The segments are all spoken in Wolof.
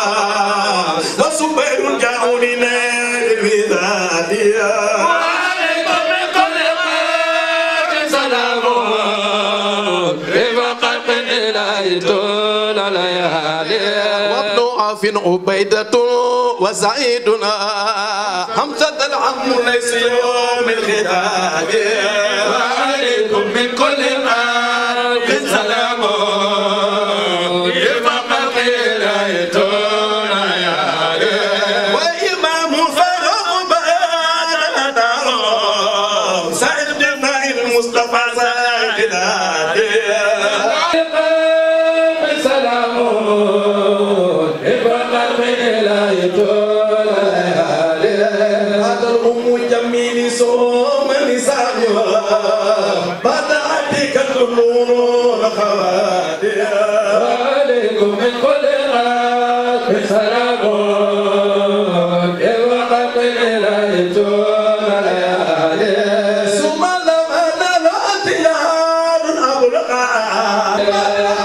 وسبير جاءوا من الودادية وعليكم من كل خير سلام رفق الإله طول الليالي وابن عوف عبيدة وسعيدنا حمزة العم ليس يوم الختام وعليكم من كل خير سلام رفق الإله طول الليالي وإمام فاروق بان دارو سعيد بن المصطفى سعيد سلام رفق الإله طول الليالي هذا الأم جميل صوم نسائها بعد عدك النور خواتها وعليكم من كل غاب سلام وقت الإله طول الليالي ثم لما نلت نار أبرقا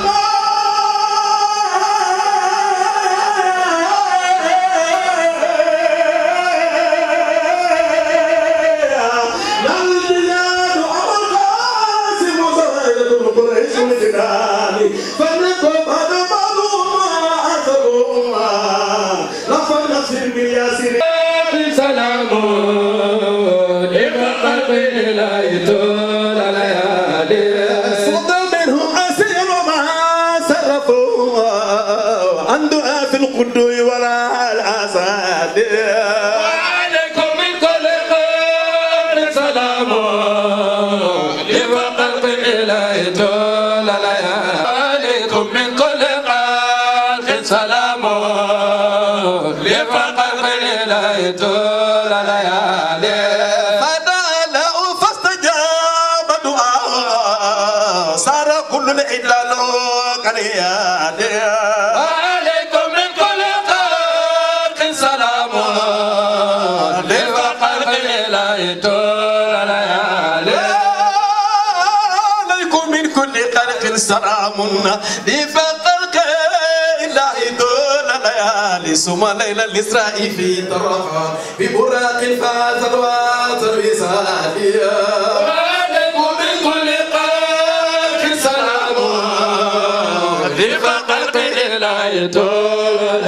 سلام وقت الإله طول الليالي في القدوي ولا الأساد وعليكم من كل خير سلام لفقر الإله طول الليالي وعليكم من كل خير سلام لفقر الإله طول الليالي فدعا فاستجاب دعاء صار كل العلال كالياد وعليكم من كل خير سلام لفقر الإله طول الليالي عليكم من كل خلق سلام لفقرك إلا دون ليالي ثم ليلة الإسراء في طرفها ببراق فازت واتر وساليا وعليكم من كل قلب سلام لفقر الإله طول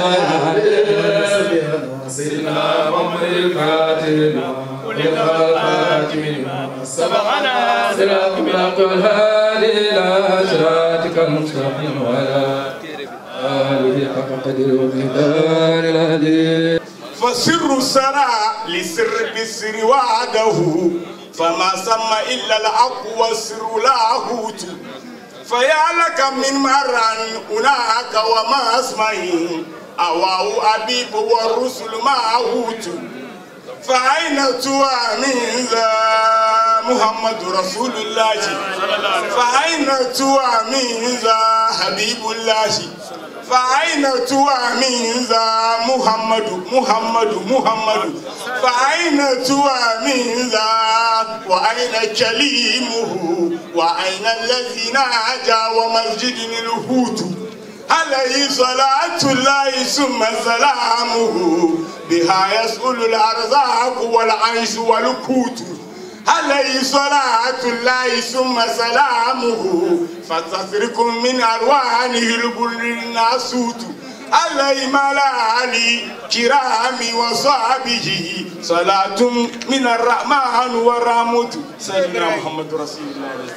سيدنا محمد الفاتح والخاتم سبحنا صراط الحق والهادي إلى صراطك المستقيم وعلى آله حق قدر ومقدار العظيم فسر السرى لسر بالسر وعده فما سمى إلا الحق والسر لاهوت فيا لك من مرا هناك وما اسمه أواه أبيب والرسل معهوت فأين توى من ذا محمد رسول الله فأين توى من ذا حبيب الله فأين توى من ذا محمد محمد محمد فأين توى من ذا وأين كليمه وأين الذي ناجى ومسجد الهوت عليه صلاة الله ثم سلامه بها يسأل الأرزاق والعيش والقوت عليه صلاة الله ثم سلامه فتسركم من ألوانه البر الناسوت عليه ملالي كرام وصحبه صلاة من الرحمن والرحمة سيدنا محمد رسول الله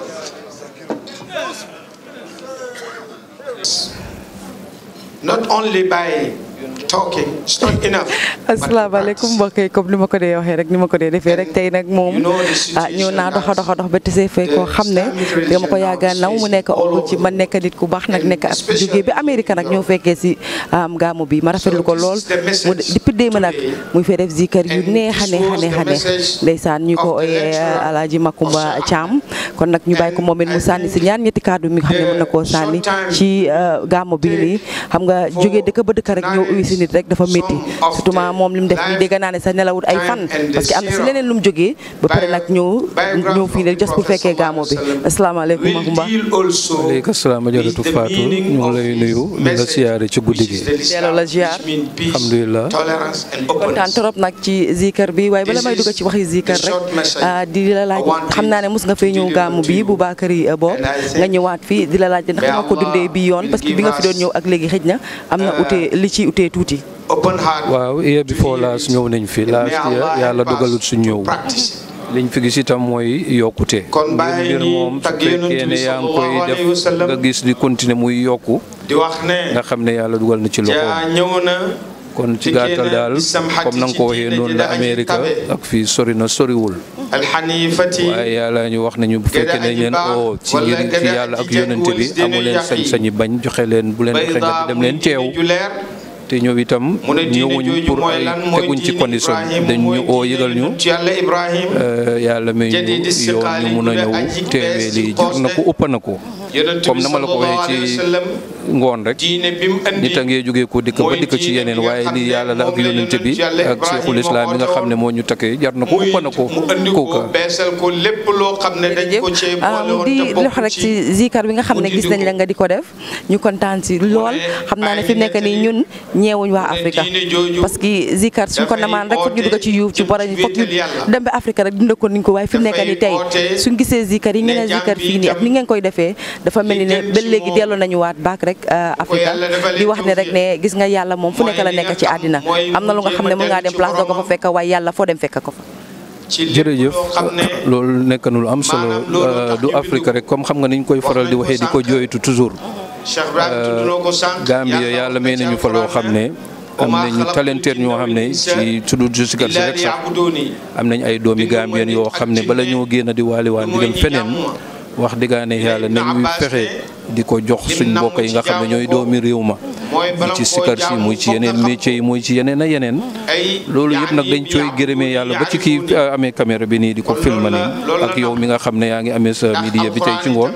Not only by talking, it's not enough. but asalaamaaleykum practice. mbokk yi comme ni ma ko dee waxee rek ni ma ko dee defee rek tey nag moom You know the situation ah ñëw naa doxa doxa dox ba tisee fay the koo xam ne Islamic dama ko religion yaaga naw mu nekk all oncle ci over. man nekk nit ku baax nag And nekk ak especially jógee bi Amérique nag ñëw fekkee si am gaamu bi ma rafetlu ko this lool is the message mu depuis démb nag today. muy fee def zikar yu And neex a this neex a was neex the a neex message ndeysaan ñu ko of the oyee lecturer Alaaji Makumba Ousmane. Thiam kon nag ñu bàyyi ko moom it mu And sànni si then ñaar ñetti kaddu mi nga xam ne mën na koo the sànni short time ci gaamu bi nii xam nga jógee dëkk ba dëkk rek ñëw uyu si nit rek dafa métti surtout ma moom li mu def nii dégg naa ne sax nelawut ay fan parce que am na si leneen lu mu jógee ba pare nag ñëw ñëw fii rek just pour fekkee gaamo bi asalaamaaleykum will Makumba deal also aleyka salaam ajaratu with the Fatou meaning ñu ngi of lay nuyu di la message siyaare ci guddi gi which is the Delloo la ziar. which mean peace, Alhamdulillah. tolerance and kontaan openness. trop nag ci zikar bi waaye bala This may dugg is ci waxi zikar the short rek message ah, di la laaj I want xam naa ne mos nga fee ñëw to gàmmu deliver bi to bu you. Bakary Bo And I think nga ñëwaat fii di la laaj ndax may nga ko Allah dundee bi yoon will parce que bi give nga fi doon us, ñëw ak léegi xëj na am na uh, utee li ci utee tuuti Open heart. waaw year before last ñëw nañ fi May last year Allah yàlla help us dogalut su to ñëw practice. liñ fi gis itam mooy yokkute Kon mbir bàyyi mbir ñi moom su tagg yonent fekkee bi ne yaa ngi sallallahu koy alayhi wa def sallam. nga gis di continuer muy yokku di wax ne nga xam ne yàlla dugal na ci jaa loxoom ñëw na kon ci dikkee gàttal na daal bisam xaj comme na nga ci ko waxee diine noonu ji la la aji Amérique tabe. ak fii sori na soriwul alxanifati waaye yàlla ñu wax nañu bu fekkee ne aji leen baax oo ci wala yéen ci gëdë yàlla ak aji jëkk yonente bi walis dina amu leen yàq yi. sañ-sañi bañ joxe leen bu leen joxe nga di dem leen teew ju leer te ñëw itam mu ne diine ñëwuñ jooju pour mooy ay lan mooy teguñ ci diine condition Ibrahim dañ mooy ñu oo diine yëgal ñu yonent yàlla Ibrahim Euh, yàlla may ñu Jadidi yoon siqaali ñu mun a bu dee ñëw aji teewee bees lii ci jar na ko poste. ëpp na ko yonent comme bi na ma la ko sallallahu waxee alayhi ci wa sallam ngoon rek diine bi mu andi nit a ngee jógee ko dikk ba mooy dikk ci diine yeneen bi nga waaye xam lii ne yàlla la ak moom la yonente bi yonent yàlla ak cheikhul Ibrahima islam bi nga xam ne oote moo ñu takkee jar na ko muy ëpp na ko mu andi ko kooka beesal ko lépp loo xam ne dañ ko cee boole woon di te lox bokk rek ci ci zikar bi nga xam ne mu gis dindi nañ la ko. nga di ko def ñu kontaan si lool xam naa ne fi mu nekk nii ñun ñeewuñ waa ne Afrique diine jooju parce que zikar suñ ko dafay namaan rek foog ñu dugg ci yuuf ci oote bora ci foog ñu wéetal yàlla. dem ba Afrique rek dunda ko niñ ko waaye fi mu nekk nii tey Dafay oote suñ gisee zikar yi ngeen a ne zikar jàmm fii nii ak ni ngeen koy defee dafa mel ni ne gën ba ci léegi moom. delloo nañu waat baak rek Afrique yàlla defal di wax ne rek tawfiq. ne gis nga yàlla moom fu Mooy nekk la li nga nekk ci xam- àddina mooy am na lu nga mu xam ne jéem a mën ngaa dellu dem ci place doo ko fa boromam. fekk waaye yàlla foo dem fekk ko fa ci lépp jërëjëf loo xam ne loolu nekk na lu am solo maanaam loolu euh, tax du ñu bind Afrique ko. rek comme xam nga ni ñu koy faral di nañ ko waxee di ko sànq. jooytu toujours Cheikh Ibrahim tudd na ko sànq Gambia yàlla may nañu fa loo xam ne am nañu talenteer ñoo xam ne ci tudd si sikar si rek sax am nañ ay doomi Gambien yoo xam ne bala ñoo génn di waaliwaan di dem feneen wax dëggaane yàlla nañuy fexe di ko jox suñ mbokk yi nga xam ne ñooy doomi réew ma muy ci sikar si muy ci yeneen métier yi muy ci yeneen a yeneen loolu yëpp nag dañ cooy gërëmee yàlla ba ci kii uh, amee caméra bi nii di ko filma nii ak yow mi nga xam ne yaa ngi amee sa media bi tey ci ngoon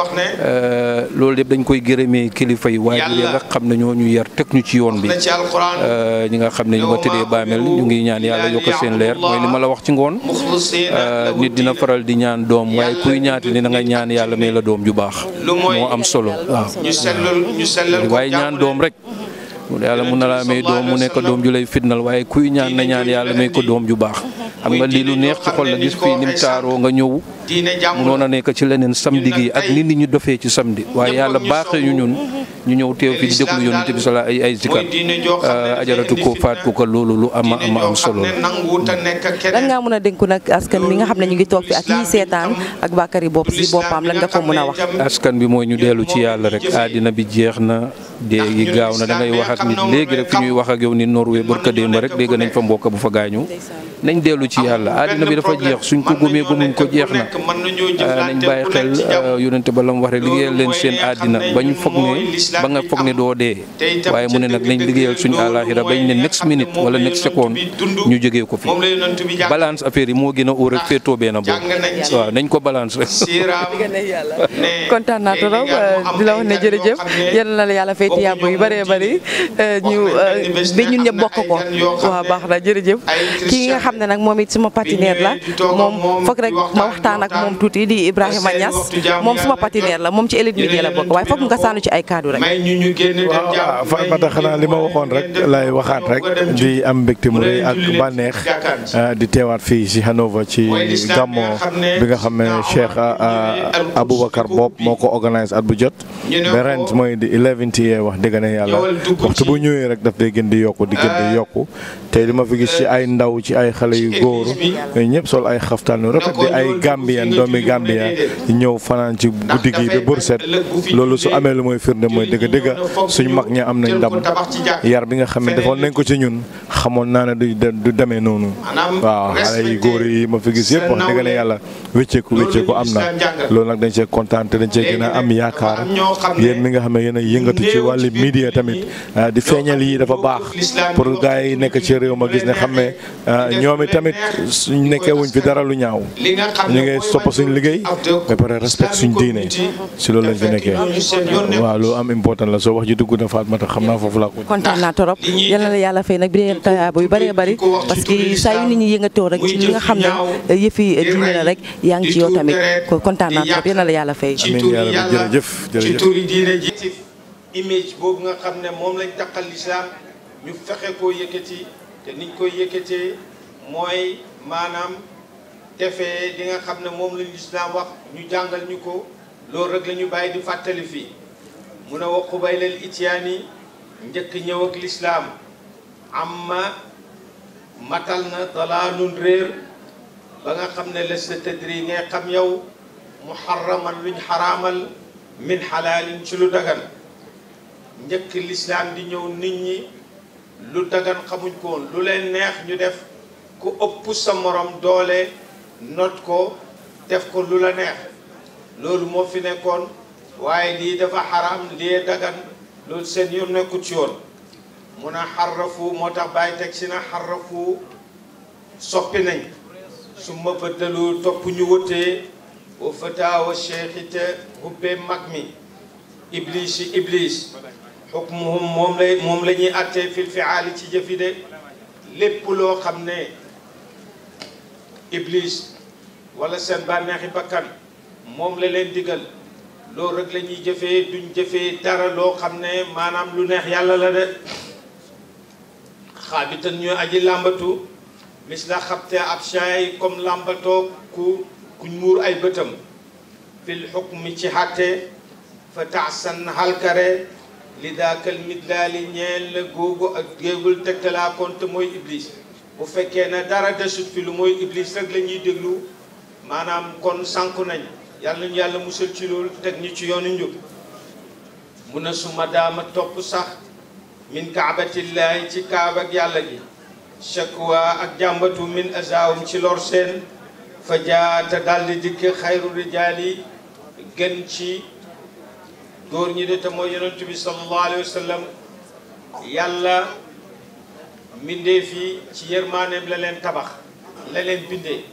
Euh, loolu yëpp dañ koy gërëmee kilifa yi waajur yi nga xam ne ñoo ñu yar teg ñu ci yoon bi Euh, ñi nga xam ne ñu nga tëddee baamel ñu ngi ñaan yàlla yokk seen leer mooy li ma la wax ci ngoon Euh, nit dina faral di ñaan doom waaye kuy ñaati ni da nga ñaan yàlla may la doom ju baax moo am solo waaw ñu sellal ñu sellal ko waaye ñaan doom rek yàlla mun na laa may doom mu nekk doom ju lay fitnal waaye kuy ñaan na ñaan yàlla may ko doom ju baax xam nga lii lu neex ci xol la gis fii nim taaroo nga ñëw diine jàmm munoon a nekk ci leneen samedi gi ak nit ñi ñu dofee ci samedi waaye yàlla baaxee ñu ñun ñu ñëw teew fi di déglu yonent bi sala ay ay zikar ajaratu ko faat ko ko loolu lu ama ama am solo la. lan ngaa mën a dénku nag askan bi nga xam ne ñu ngi toog fi ak ñiy seetaan ak Bakary bopp si boppam lan nga ko mën a wax askan bi mooy ñu dellu ci yàlla rek àddina bi jeex na dee gi gaaw na da ngay wax ak nit léegi rek fi ñuy wax ak yow ni Norway barka démb rek dégg nañ fa mbokk bu fa gaañu nañ dellu ci yàlla àddina bi dafa jeex suñ ko gëmee gëmuñ ko jeex na nañ bàyyi xel yonente ba la mu wax rek liggéeyal leen seen àddina bañ foog ne ba nga foog ne doo dee waaye mu ne nag nañ liggéeyal suñu àlaaxira bañ ne next minute wala next seconde ñu jógee ko fi balance affaire yi moo gën a óor rek féetoo benn boobu waaw nañ ko balance rek kontaan naa trop di la wax ne jërëjëf yal na la yàlla fay tiyaabo yu bëree bëri ñu ba ñun ñëpp bokk ko waaw baax na jërëjëf kii nga xam ne nag moom it suma partenaire la moom foog rek ma waxtaan ak moom tuuti di Ibrahima Niass moom suma partenaire la moom ci Elite Media la bokk waaye foog nga sànnu ci ay kaddu rek. waaw Fatmata xanaa li ma waxoon rek lay waxaat rek di am mbégte mu rëy ak bànneex di teewaat fii si Hanover ci gàmmo bi nga xam ne Cheikh Aboubacar Bob moo ko organise at bu jot ba ren mooy di 11 year wax dëgg ne yàlla waxtu bu ñëwee rek daf day gën di yokku di gën di yokku te li ma fi gis ci ay ndaw ci ay xale yu góor ñëpp sol ay xaftaan yu rafet di ay Gambien doomi Gambien ñëw fanaan ci guddi gi ba bër set loolu su amee lu mooy firnde mooy dëgg dëgg suñ mag ña am nañ ndam yar bi nga xam ne defoon nañ ko ci ñun xamoon naa ne du du demee noonu waaw xale yu góor yi ma fi gis yëpp wax dëgg ne yàlla wécceeku wécceeku am na loolu nag dañ cee kontaan te dañ cee gën a am yaakaar yéen mi nga xam ne yéen a yëngatu ci wàllu media tamit di feeñal yi dafa baax pour gars yi nekk ci réew ma gis ne xam ne ñoom tamit suñ nekkee wuñ fi dara lu ñaaw ñu ngi topp suñu liggéey ba pare respect suñu diine si loolu lañ fi nekkee waaw lu am important la soo wax ji dugg na Fatmata xam naa foofu laa ko. kontaan naa torop yal na la yàlla fay nag bi dee tayaaba yu bëree bëri parce que saa yu nit ñi yëngatoo rek ci li nga xam ne yëfi diine la rek yaa ngi ci yow tamit kon kontaan naa torop yal na la yàlla fay. amiin yaa rabbi jërëjëf ci jërëjëf turi diine ji image boobu nga xam ne moom lañ taqal lislaam ñu fexe koo yëkkati te niñ koy yëkkatee mooy maanaam defee li nga xam ne moom lañ lislaam wax ñu jàngal ñu ko loolu rek la ñu bàyyi di fàttali fii mu ne wa qubaylal ityaani njëkk ñëw ak lislaam amma matal na dalaalun réer ba nga xam ne les sa tëdri ngay xam yow muharraman luñ xaraamal min xalaalin ci lu dagan njëkk lislaam di ñëw nit ñi lu dagan xamuñ ko woon lu leen neex ñu def ku ëpp sa morom doole not ko def ko lu la neex loolu moo fi nekkoon waaye lii dafa xaram lii dagan loolu seen yoon nekku ci yoon mun a xarrafu moo tax bàyyi teg si na xarrafu soppi nañ su ma bëddalu topp ñu wëtee wa fataawa cheikhite hubbee mag mi iblis yi iblis xukmuhum moom lay moom la ñuy attee fil fiaali ci jëfi de lépp loo xam ne iblis wala seen bànneexi bakkan moom la leen digal loolu rek la ñuy jëfee duñ jëfee dara loo xam ne maanaam lu neex yàlla la de xaabitan ñu aji làmbatu mis la xabte ab shaay comme làmbatoo ku kuñ muur ay bëtam fil xukmi ci xatte fa taxsan halkare li daakal midlaali ñeel la googu ak géegul tegtalaa konte mooy iblis bu fekkee ne dara desut fi lu mooy iblis rek la ñuy déglu maanaam kon sànku nañ yàlla ñu yàlla musal ci loolu teg ñu ci yoonu njub mun a suma daama topp sax min kaabatillahi ci kaaba ak yàlla gi shakwa ak jàmbatu min azawum ci lor seen fa jaata daldi dikk xayru rijaali gën ci góor ñi de te mooy yonent bi sallallahu alayhi wa sallam yàlla mbindee fii ci yërmaaneem la leen tabax la leen bindee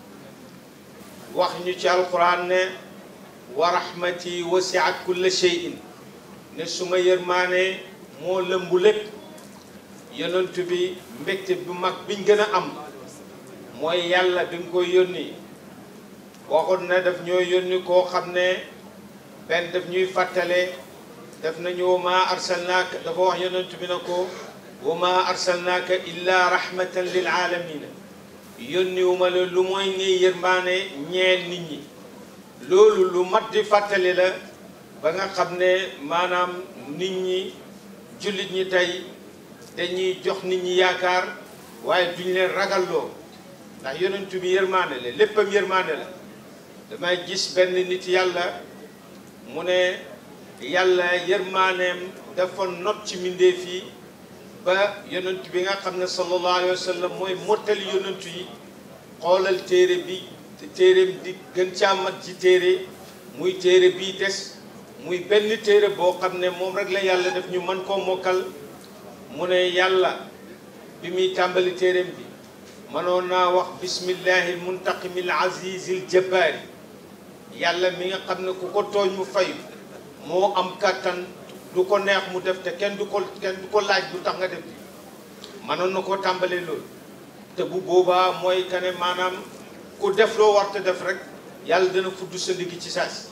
wax ñu ci alquran ne wa rahmati wasiat kulla shay'in ne suma yërmaane moo lëmbu lépp yonent bi mbégte bu mag biñ gën a am mooy yàlla bi nga koy yónni waxoon na daf ñoo yónni koo xam ne benn daf ñuy fàttale def nañu wa ma arsalnaaka dafa wax yonent bi na ko wa ma arsalnaaka illa rahmatan lil alamina yónniwuma la lu mooy ngay yërmaane ñeel nit ñi loolu lu mat di fàttali la ba nga xam ne maanaam nit ñi jullit ñi tey dañuy jox nit ñi yaakaar waaye duñ leen ragalloo ndax yonent bi yërmaane la léppam yërmaane la damay gis benn nit yàlla mu ne yàlla yërmaaneem dafa not ci mbindeef yi ba yonent bi nga xam ne sallallahu alayhi wa sallam mooy mottali yonent yi xoolal téere bi téereem di gën caa mat ci téere muy téere bii des muy benn téere boo xam ne moom rek la yàlla def ñu mën koo mokkal mu ne yàlla bi muy tàmbali téereem bi mënoon naa wax bismillahi muntaqimi al azizi al jabbaari yàlla mi nga xam ne ku ko tooñ mu fayu moo am kàttan du ko neex mu def te kenn du ko kenn du ko laaj du tax nga def bi mënoon na koo tàmbalee loolu te bu boobaa mooy que ne maanaam ku def loo war te def rek yàlla dana fudd sa ndigg ci saasi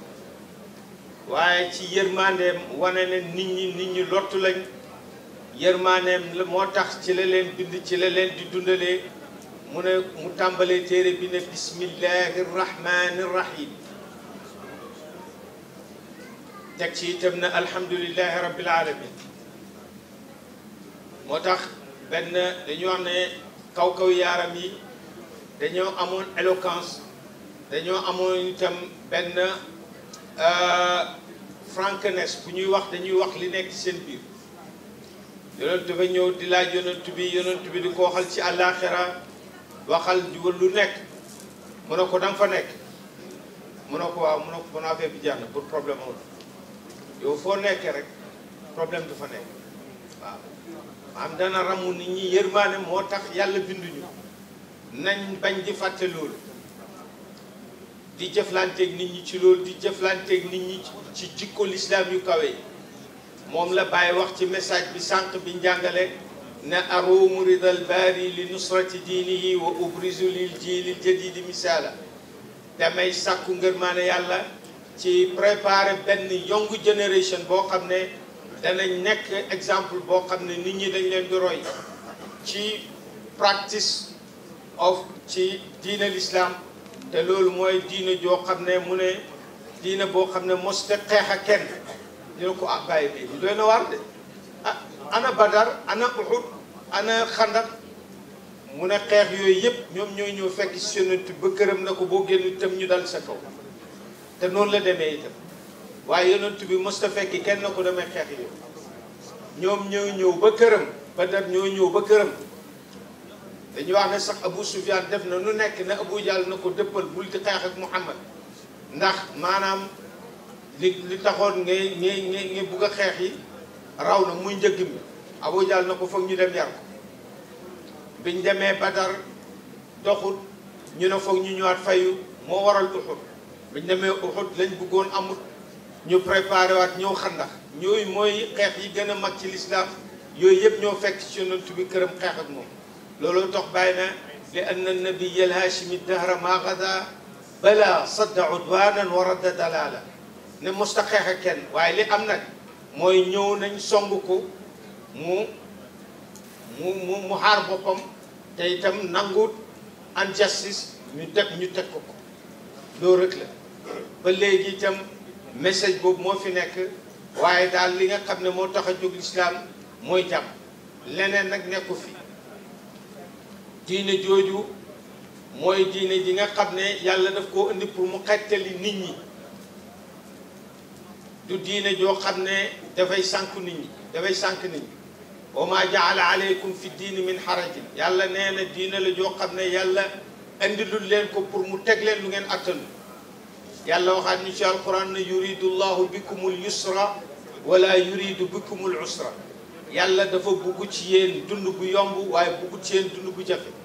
waaye ci yërmandeem wane ne nit ñi nit ñi lottu lañ yërmandeem la moo tax ci la leen bind ci la leen di dundalee mu ne mu tàmbalee téere bi ne bismillahi rahmani rahim teg ci itam na alhamdulillahi rabbil alamin moo tax benn dañu wax ne kaw-kaw yaaram yi dañoo amoon éloquence dañoo amoon itam benn frankness bu ñuy wax dañuy wax li nekk ci seen biir yonent ba ñëw di laaj yonent bi yonent bi di ko waxal ci àllaaxira waxal lu nekk mu ne ko danga fa nekk mu ne ko waaw mu ne ko bon affaire bi jeex na pour problème amul yow foo nekkee rek problème du fa nekk waaw am dana ramu nit ñi yërmaane moo tax yàlla binduñu nañ bañ di fàtte loolu di jëflanteeg nit ñi ci loolu di jëflanteeg nit ñi ci jikko lislaam yu kawe yi moom la bàyyi wax ci message bi sànq bi njàngale ne aruumu ridal baari li nusrati diinihi wa ubrizu lil jiilil jadidi misaala damay sàkku ngërmaane yàlla ci préparer benn young generation boo xam ne danañ nekk exemple boo xam ne nit ñi dañ leen di roy ci practice of ci diine l'islam te loolu mooy diine joo xam ne mu ne diine boo xam ne moste xeex ak kenn ñu ne ko ah bàyyi bi ñu doy na waar de ah ana badar ana uhud ana xandar mu ne xeex yooyu yëpp ñoom ñooy ñëw fekk si yonent ba këram na ko boo génn itam ñu dal sa kaw te noonu la demee itam waaye yonent bi mos ta fekki kenn na ko demee xeex yooyu ñoom ñoo ñëw ba këram badar ñoo ñëw ba këram dañuy wax ne sax Abu Sufyaan def na nu nekk ne Abu Jahl na ko dëppal bul di xeex ak Muhammad ndax maanaam li li taxoon ngay ngay ngay ngay bugg a xeex yi raw na muy njëgg mi Abu Jahl na ko foog ñu dem yar ko biñ demee Badar doxut ñu ne foog ñu ñëwaat fayu moo waral Uhud biñ demee Uhud lañ bëggoon amut ñu préparé waat ñëw xandax ñooyu mooy xeex yi gën a mag ci lislaam yooyu yëpp ñoo fekk ci yonent bi këram xeex ak moom looloo tax bàyyi na li anna nabiya alhaashimi dahra maa gada bala sadda udwanan wa radda dalala ne mosta xeex ak kenn waaye li am nag mooy ñëw nañ song ko mu mu mu mu xaar boppam te itam nanguut injustice ñu teg ñu teg ko ko loolu rek la ba léegi itam message boobu moo fi nekk waaye daal li nga xam ne moo tax a jóg lislaam mooy jàmm leneen nag nekku fi diine jooju mooy diine ji nga xam ne yàlla daf koo indi pour mu xettali nit ñi du diine joo xam ne dafay sànk nit ñi dafay sànk nit ñi wa ma jaala aleykum fi diini min harajin yàlla nee na diine la joo xam ne yàlla indilul leen ko pour mu teg leen lu ngeen attanu yàlla waxaat ñu ci alquran ne yuridu llahu bikumul yusra wala yuridu bikumul usra yàlla dafa bugg ci yéen dund bu yomb waaye bugg ci yéen dund bu jafe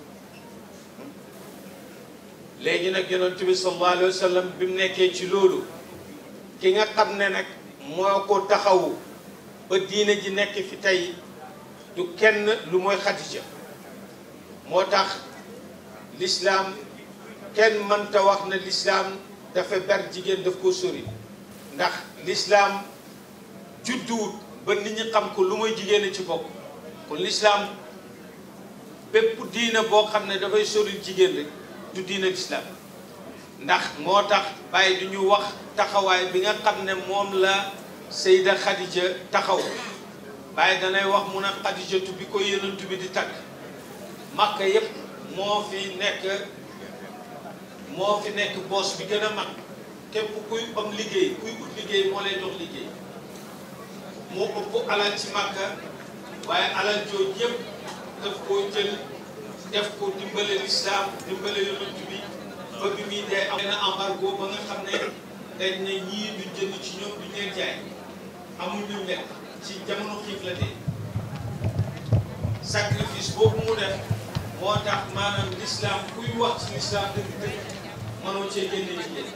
léegi nag yonent bi sallallahu alayhi wa sallam bi mu nekkee ci loolu ki nga xam ne nag moo ko taxawu ba diine ji nekk fi tey du kenn lu mooy Xadija moo tax lislaam kenn mënta wax ne lislaam dafa ber jigéen daf ko sori ndax lislaam judduwut ba nit ñi xam ko lu mooy jigéen a ci bokk kon lislaam bépp diina boo xam ne dafay sori jigéen rek du diina lislaam ndax moo tax bàyyi du ñu wax taxawaay bi nga xam ne moom la Seyda Khadija taxaw bàyyi danay wax mu ne Khadijatu bi ko yonent bi di tagg Makka yépp moo fi nekk moo fi nekk boos bi gën a mag képp kuy am liggéey kuy ut liggéey moo lay jox liggéey moo ëpp alal ci Makka waaye alal jooju yëpp daf koo jël def ko dimbale lislaam dimbale yonent bi ba bi muy dee am na embargo ba nga xam ne dañ ne ñii duñ jënd ci ñoom duñ leen jaay amul ñu lekk ci jamono xiif la dee sacrifice boobu mu def moo tax maanaam lislaam kuy wax ci lislaam dëgg dëgg mënoo cee génne jigéen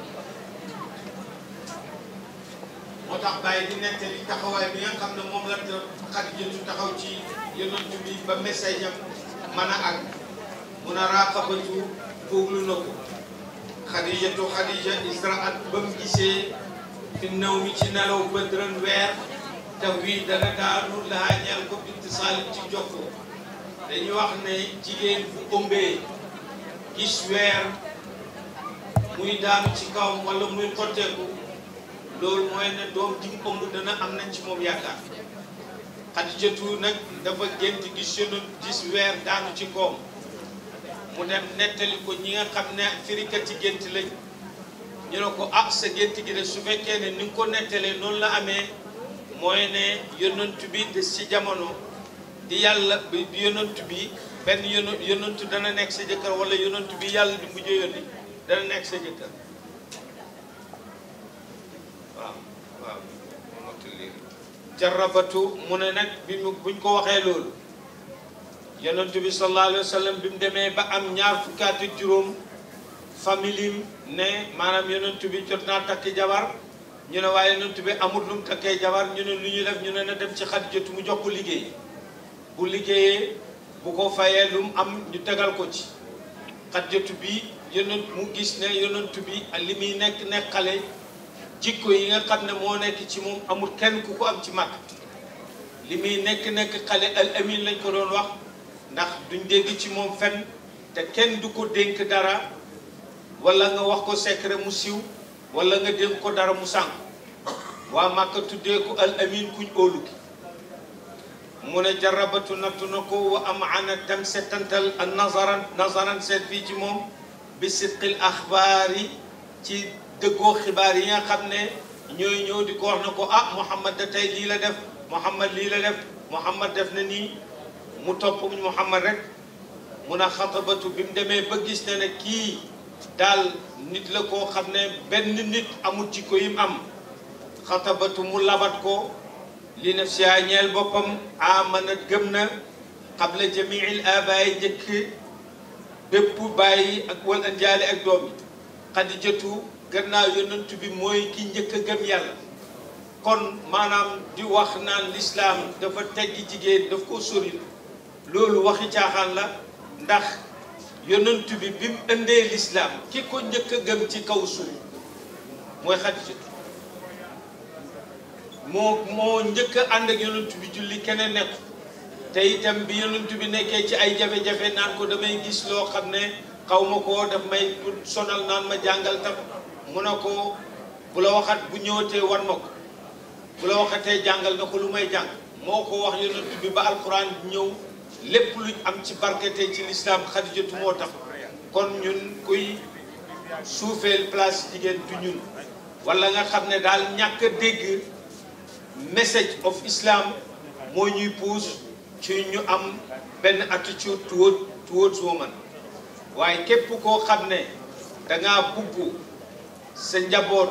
moo tax bàyyi di nettali taxawaay bi nga xam ne moom la Xadijatu taxaw ci yonent bi ba message am mën a àgg mun a raqabatu fooglu na ko Xadijatu Xadija israat ba mu gisee fi naw mi ci nelaw bëdran weer taw wii dana daanu laa ñeel ko ittisaalim ci jokkoo dañuy wax ne jigéen bu ëmbee gis weer muy daanu ci kawam wala muy xotteeku loolu mooy ne doom ji mu ëmb dana am nañ ci moom yaakaar Xadijatu nag dafa gént gis yonent gis weer daanu ci kawam mu dem nettali ko ñi nga xam ne firikat ci gént lañ ñu ne ko ah sa gént gi de su fekkee ne ni nga ko nettalee noonu la amee mooy ne yonent bi des ci jamono di yàlla bi yonent bi benn yonent yonent dana nekk sa jëkkër wala yonent bi yàlla di mujj yónni dana nekk sa jëkkër waaw waaw jarabatu mu ne nag bi mu buñ ko waxee loolu yonent bi sallallahu alayhi wa sallam bi mu demee ba am ñaar fukki at ak juróom famille ne maanaam yonent bi jot naa takki jabar ñu ne waaye yonent bi amul lu mu takkee jabar ñu ne lu ñuy def ñu ne na dem ci Xadijatu mu jox ko liggéey bu liggéeyee bu ko fayee lu mu am ñu tegal ko ci Xadijatu bi yonent mu gis ne yonent bi li muy nekk nekk xale jikko yi nga xam ne moo nekk ci moom amul kenn ku ko am ci mag li muy nekk nekk xale al amin lañ ko doon wax ndax duñ dégg ci moom fenn te kenn du ko dénk dara wala nga wax ko secret mu siiw wala nga dénk ko dara mu sànq waa Màkka tuddee ko al amin kuñ óolu ki mu ne jarabatu nattu na ko wa am ana dem setantal al nazaran nazaran seet fii ci moom bi sidqil axbaar yi ci dëggoo xibaar yi nga xam ne ñooy ñëw di ko wax na ko ah Muhammad da tey lii la def Muhammad lii la def Muhammad def na nii mu topp Muhammad rek mun a xatabatu bi mu demee ba gis ne ne kii daal nit la koo xam ne benn nit amul ci ko yim am xatabatu mu labat ko li naf si ñeel boppam amana gëm na qabla jamiil abaay njëkk bépp bàyyi ak wal anjaali ak doom yi xadijatu gannaaw yonent bi mooy ki njëkk a gëm yàlla kon maanaam di wax naan lislaam dafa teggi jigéen daf ko sori loolu waxi caaxaan la ndax yonent bi bi mu indee lislaam ki ko njëkk a gëm ci kaw suuf mooy xadijatu moo moo njëkk a ànd ak yonent bi julli keneen nekk te itam bi yonent bi nekkee ci ay jafe-jafe naan ko damay gis loo xam ne xaw ma ko daf may sonal naan ma jàngal tam mu ne ko bu la waxat bu ñëwatee wan ma ko bu la waxatee jàngal na ko lu may jàng moo ko wax yonent bi ba alquran ñëw lépp luñ am ci barkete ci lislaam xadijatu moo tax kon ñun kuy suufeel place jigéen du ñun wala nga xam ne daal ñàkk a dégg message of islam moo ñuy pousse ci ñu am benn attitude toward towards woman waaye képp koo xam ne dangaa bugg sa njaboot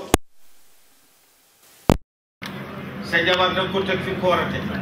sa jabar danga ko teg fi ko war a teg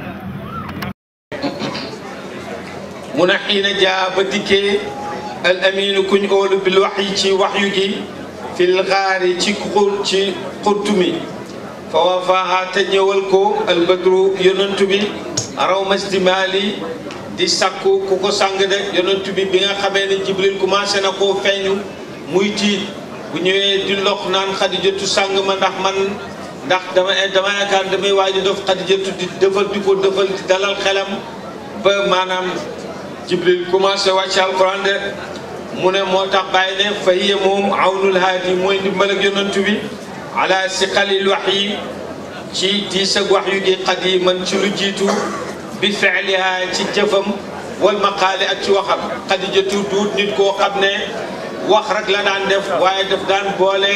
mun a xiina jaa ba dikkee al aminu kuñ óolu bil wax yi ci wax yu gi fil xaari ci xur ci xurtu mi fa wafaaha te ñëwal ko albadru yonantu bi raw masdimaali di sakku ku ko sang de yonantu bi bi nga xamee ne jibril commencé na koo feeñu muy tiit bu ñëwee di lox naan xadijatu sang ma ndax man ndax dama dama yaakaar damay waaj a def xadijatu di defal di ko defal di dalal xelam ba maanaam jibril commencé wàcc alquran de mu ne moo tax bàyyi ne fa hiya moom awnul haadi mooy ndimbal ak yonantu bi ala siqalil wax yi ci diis ak wax yu gi qadiman ci lu jiitu bi fi'liha ci jëfam wal maqaali ak ci waxam xadijatu duut nit koo xam ne wax rek la daan def waaye daf daan boole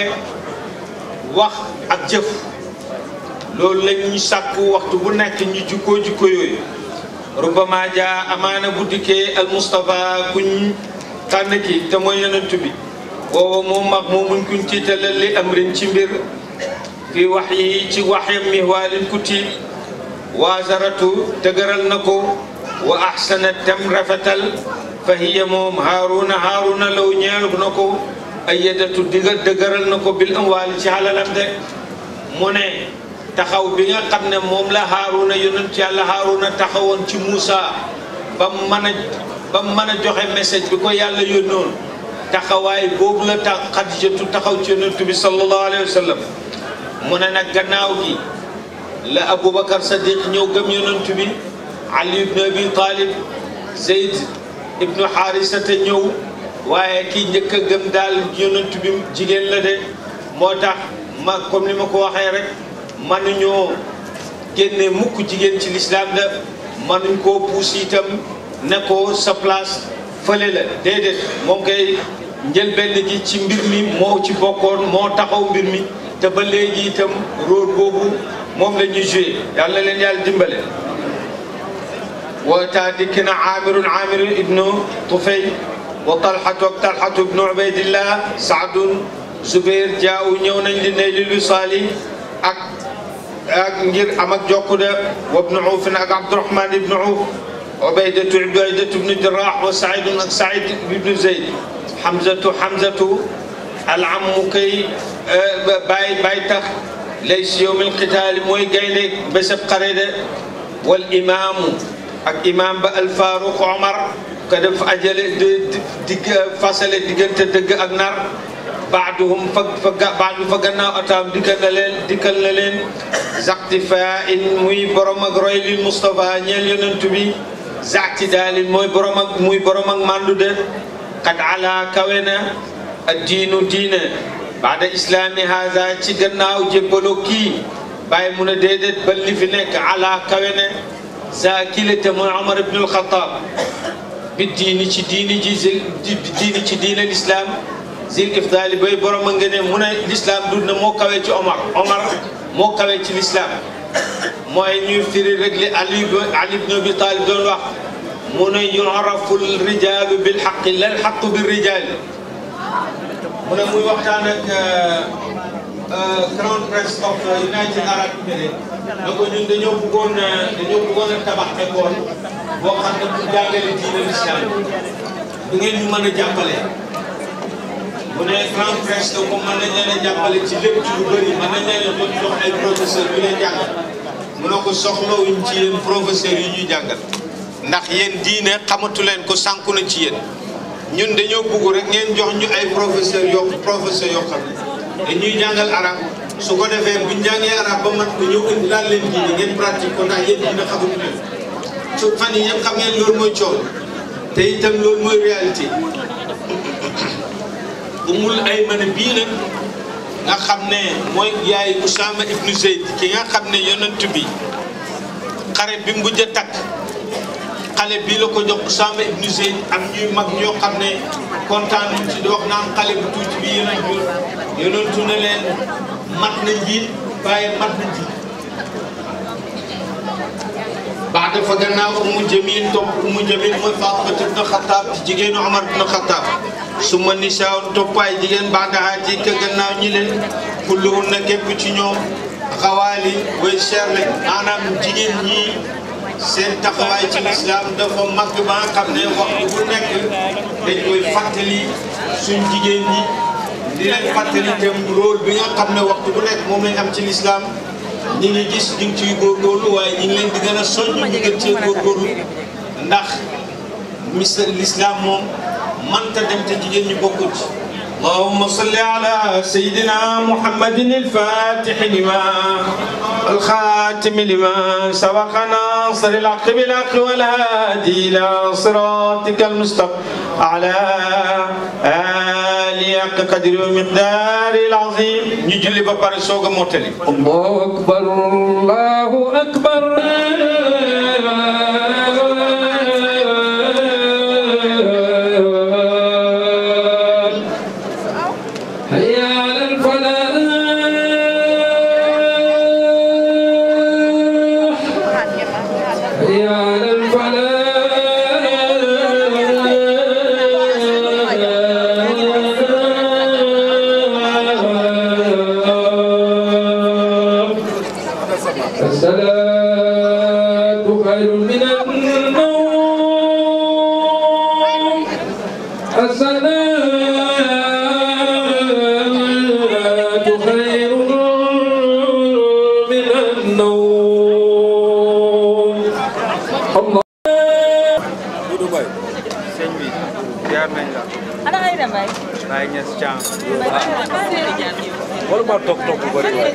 wax ak jëf loolu lañ ñu sàkku waxtu bu nekk ñu jukkoo jukko yooyu rubama jaa amaana bu dikkee al Mustafa kuñ tànn ki te mooy yonent bi woowa moom mag moomuñ kuñ tiitalal li amrin ci mbir fi wax yi ci waxyam mihwaalin ku tiit waazaratu dëgëral na ko wa ahsana tem rafetal fa hiya moom haaruna haaruna law ñeel na ko ayyadatu diga dëgëral na ko bil amwaali ci halalam de mu ne taxaw bi nga xam ne moom la haaruna yonent yàlla haaruna taxawoon ci Muusa ba mu mën a ba mu mën a joxe message bi ko yàlla yónnoon taxawaay boobu la tax Xadijatu taxaw ci yonent bi sallallahu alayhi wa sallam mu ne nag gannaaw gi la Aboubacar Sadiq ñëw gëm yonent bi Ali ibn Abi Talib Zeyd ibnu Harisata ñëw waaye kii njëkk a gëm daal yonent bi jigéen la de moo tax ma comme ni ma ko waxee rek mënuñoo génne mukk jigéen ci lislaam la mënuñ koo puus itam ne ko sa place fële la déedéet moom koy njëlbenn gi ci mbir mi moo ci bokkoon moo taxaw mbir mi te ba léegi itam rôle boobu moom la ñuy joué yàlla leen yàlla dimbale wootaa dikk na aamirun aamirun ibnu tufay wa talxatu ak talxatu ibnu ubaydillah saadun zubair jaaw ñëw nañ li ne li lu saali ak ak ngir am ak jokkude wa ibnu uufin ak abdurahman ibnu uuf ubaydatu ubaydatu ibnu jaraax wa saidun ak said ibnu zeyd hamzatu hamzatu alamu kay bàyyi bàyyi tax lay si yowmil qitaali mooy gaynde bésab xare de wal imaamu ak imaam ba alfaruq omar ka def ajale digg fasale diggante dëgg ak nar baaduhum fa fa baadu fa gannaaw ataam dikkal na leen dikkal na leen zactifa in muy borom ak roy lil Moustapha ñeel yonent bi zacti daalin mooy borom ak muy borom ak mandu de qad ala kawe na ad diinu diine baada islaami haza ci gannaaw jébbaloo kii bàyyi mu ne déedéet ba li fi nekk ala kawe ne za kilite mooy Omar ibn al-Khattab bi diini ci diini ji diini ci diine l'islam zil ifdaali bay borom a nga ne mu ne l'islam dund na moo kawe ci Omar Omar moo kawe ci l'islam mooy ñuy firi rek li Ali Ali ibn Abi Talib doon wax mu ne yu'rafu al-rijaalu bil haqqi lal haqqu bir rijaal mu ne muy waxtaan ak Crown Prince of United Arab Emirates ne ko ñun dañoo bëggoon dañoo bëggoon a tabax école boo xam ne pour jàngale diine l'islam bu ngeen ñu mën a jàppale mu ne Crown Prince ne ko mën nañ leen a jàppale ci lépp ci lu bëri mën nañ leen a jox jox ay professeurs yu leen jàngal mu ne ko soxlawuñ ci yéen professeurs yi ñuy jàngal ndax yéen diine xamatu leen ko sànku na ci yéen ñun dañoo bëgg rek ngeen jox ñu ay professeurs yoo professeurs yoo xam ne dañuy jàngal arab su ko defee buñ jàngee arab ba mat ko ñëw indi laal leen diine ngeen pratique ko ndax yéen dina xamuñu leen su fan yi yëpp xam ngeen loolu mooy coow te itam loolu mooy réalité umul ay mën bii nag nga xam ne mooy yaay Usaama ibnu Zayd ki nga xam ne yonent bi xare bi mujj a takk xale bii la ko jox Usaama ibnu Zayd am ñuy mag ñoo xam ne kontaan nañ ci di wax naan xale bu tuuti bi yonent bi yonentu ne leen mat na njiit waaye mat na njiit baax dafa gannaaw umu jamil topp umu jamil mooy Fatima ibn Xattaab ci jigéenu Omar ibn Xattaab su ma nisaaw toppaay jigéen baax daxaa ci ka gannaaw ñi leen kulluhun na képp ci ñoom xawaali way cher lañ maanaam jigéen ñi seen taxawaay ci lislaam dafa mag ba nga xam ne waxtu bu nekk dañ koy fàttali suñ jigéen ñi di leen fàttali itam rôle bi nga xam ne waxtu bu nekk moom lañ am ci lislaam ñi ngi gis ñu ngi ciy góorgóorlu waaye ñi ngi leen di gën a soññ ñu gën cee góorgóorlu ndax mis l'islam moom mënta dem te jigéen ñi bokkul ci اللهم صل على سيدنا محمد الفاتح لما الخاتم لما سبق ناصر الحق بالحق والهادي الى صراطك المستقيم على آله حق قدر ومقدار العظيم نجلي ببار سوق موتلي الله أكبر الله أكبر هيا على الفلاح هيا على الفلاح الصلاة خير من النوم الصلاة خير من النوم الله ana ngay dem bay Baye Niass Thiam wala ma toog toog bu bëri waaye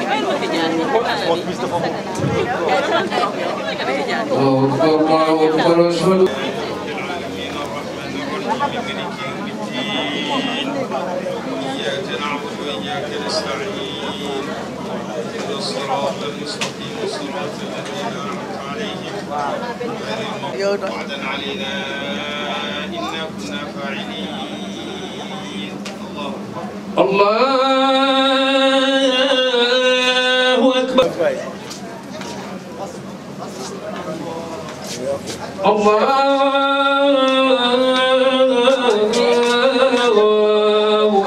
الله أكبر الله أكبر أشهد إياك نعبد وإياك نستعين اهدنا الصراط المستقيم صراط الذين أنعمت عليهم غير المغضوب وعدا علينا إنا كنا فاعلين الله الله أكبر الله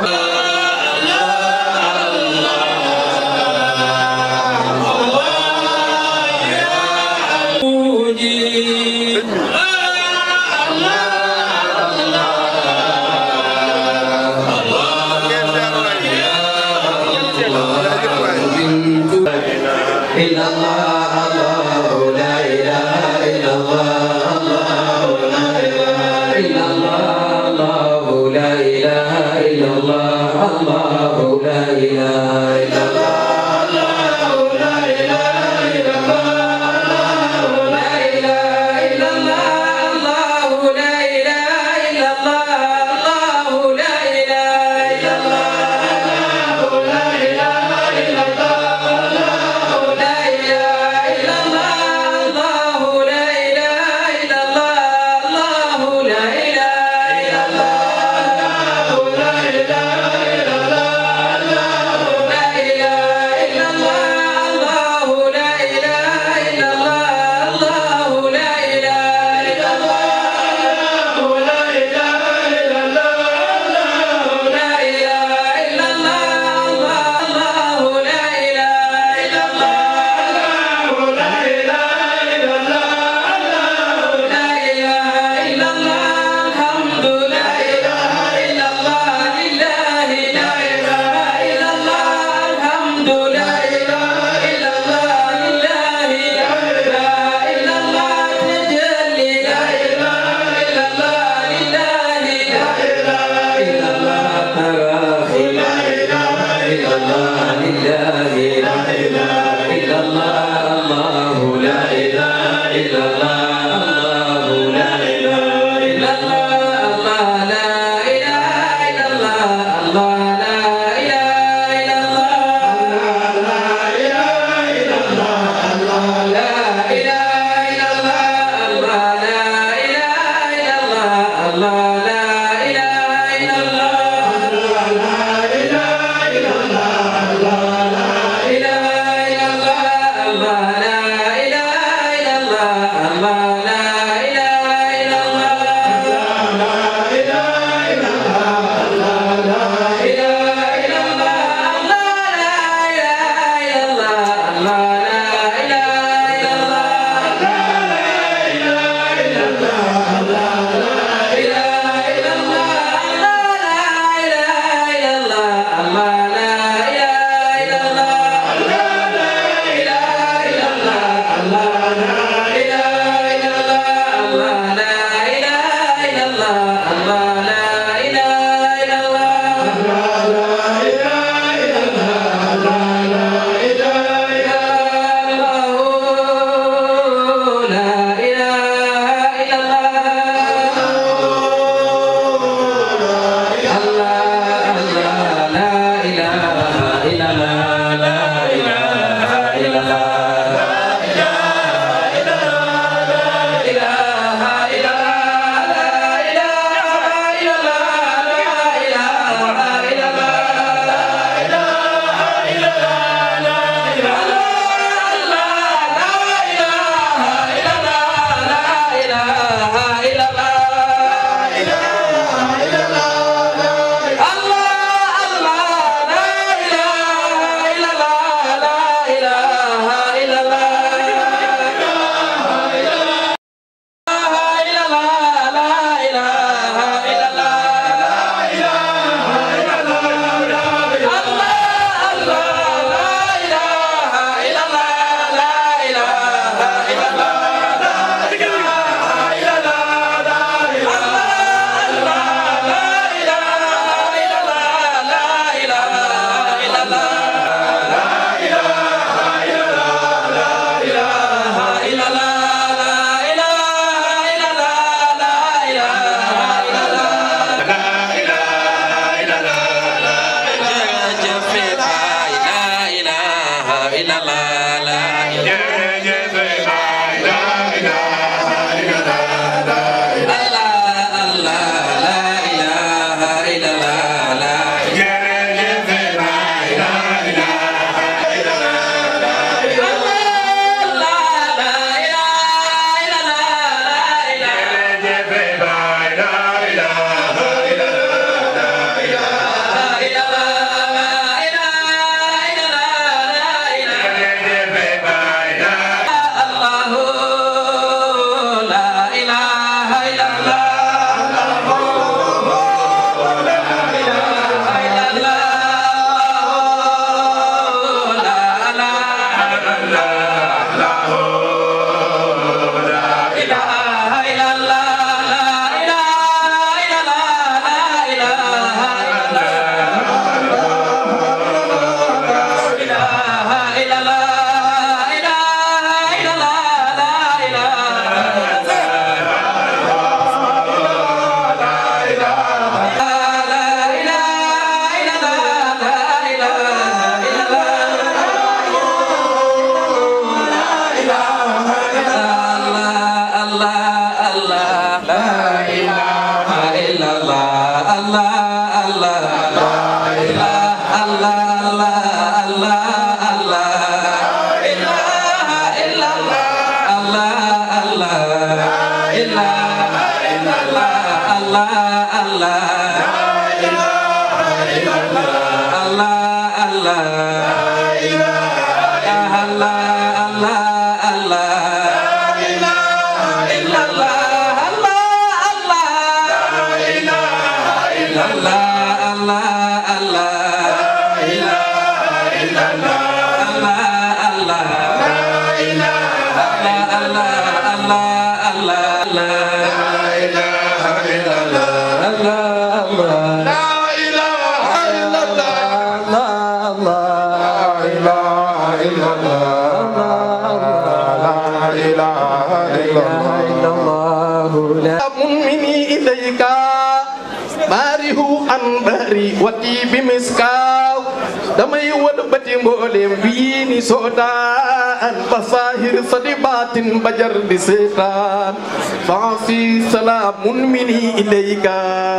مني إليك باره أنبري وتي بمسكاو damay wëlbati mboolem bii ni soodaan ba saahir sa di baatin ba jar di seetaan fa fi salaamun mini ilayka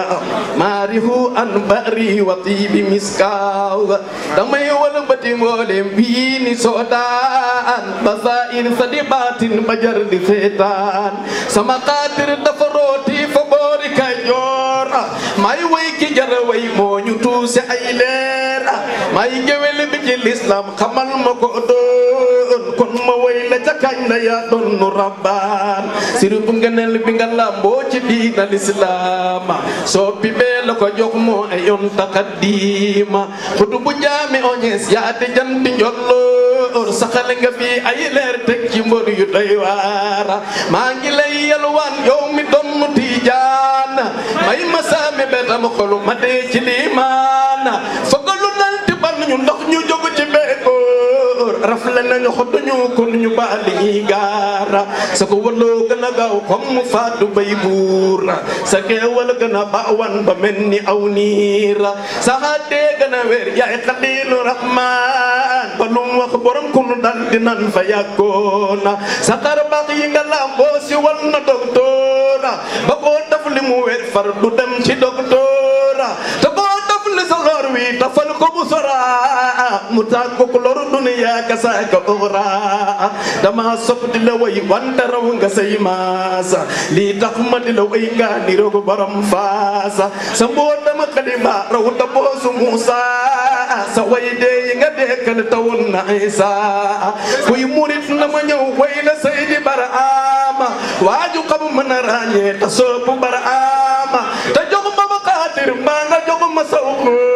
maarihu an bari wa tibi miskaaw damay wëlbati mboolem bii ni soodaan ba saahir sa di baatin ba jar di seetaan sama xaatir dafa rooti fa boori Kajoor may way ki jar way moo ñu tuuse ay leer may géwél bi ci lislam xamal ma ko doon kon ma way la ca kañ la yaa doon nu rabbaan siru bu ngëneel bi nga lamboo ci diina lislaam soppi bee la ko jox moo ay yoon taqaddima xudu bu jaami oñees yaa di janti njolloor saxal nga fi ay leer teg ci mbër yu doy waar maa ngi lay yalwaan yow mi doon nu tiijaan may ma saami betam xolu ma dee ci liimaan fagalu nanti ban ñu ndox ñu jóg ci beekoor rafle nañu xoddu ñu kon ñu baali ñuy gaara sa ko waloo gën a gaaw comme mu faatu bay buur sa keewal gën a baawan ba mel ni aw niir sa xaatee gën a wér yaay xaliilu rahmaan ba lu mu wax borom ku nu dal di nan fa yàggoona sa xar baax yi nga lamboo si wal na doktoora ba koo daf li mu wér far du dem ci doktoora te koo daf li sa lor wi tafal ko bu sora mu tàggu ko loru duniya ka saaka uxra dama sopp di la way wante raw nga say maasa lii tax ma di la way nga ni roog borom faasa sa mboo dama xalima raw ta boosu Muusa sa way dee yi nga dekkal tawun na Isa kuy murit na ma ñëw way la Seydi Baraama waaju xam mën a ràññee ta soopu Baraama te jox ma ma xaatir mbaa nga jox ma saw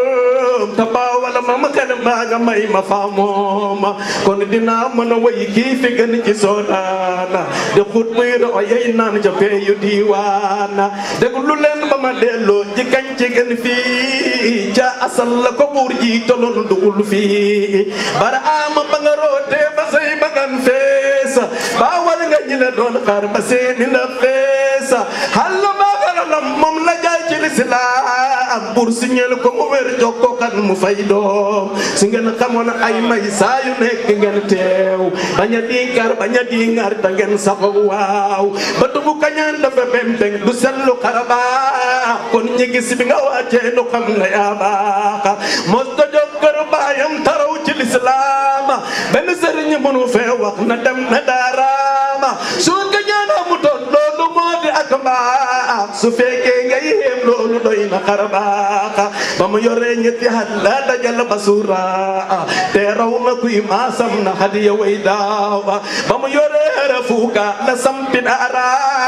ta baawala ma ma kan mbaa nga may ma faamooma kon dinaa mën a way kii fi gën ci soodaana de xut muy roxo yey naan ca peeyu diiwaana déglu leen ba ma delloo ji kañ ci gën fii ca asal la ko buur ji toloon dugul fii bara ama ba nga rootee ba say bagan feesa baawal nga ñi la doon xaar ba seeni la feesa xalla baagaralam moom la jaay ci lislaam buur si ñeel ko mu wér jox ko kan mu fay doom su ngeen xamoon ay may saa yu nekk ngeen teew bañ a diingar bañ a diingar ta ngeen saxo waaw ba tubu kañaan dafa bembeng du sellu xaraba kon ñi gis bi nga wàccee nu xam ne yaa baaxa mos ta jóg kër baayam taraw ci lislaam benn sëriñ mënu fee wax na dem na daaraama su kañaan amutoon loolu moo di ak mbaax su fekkee ngay yéem loolu doy na xarbaaxa ba mu yoree ñetti at la dajal basura te raw na kuy maasam na hadiya way daawa ba mu yoree rafuuka la sampi daara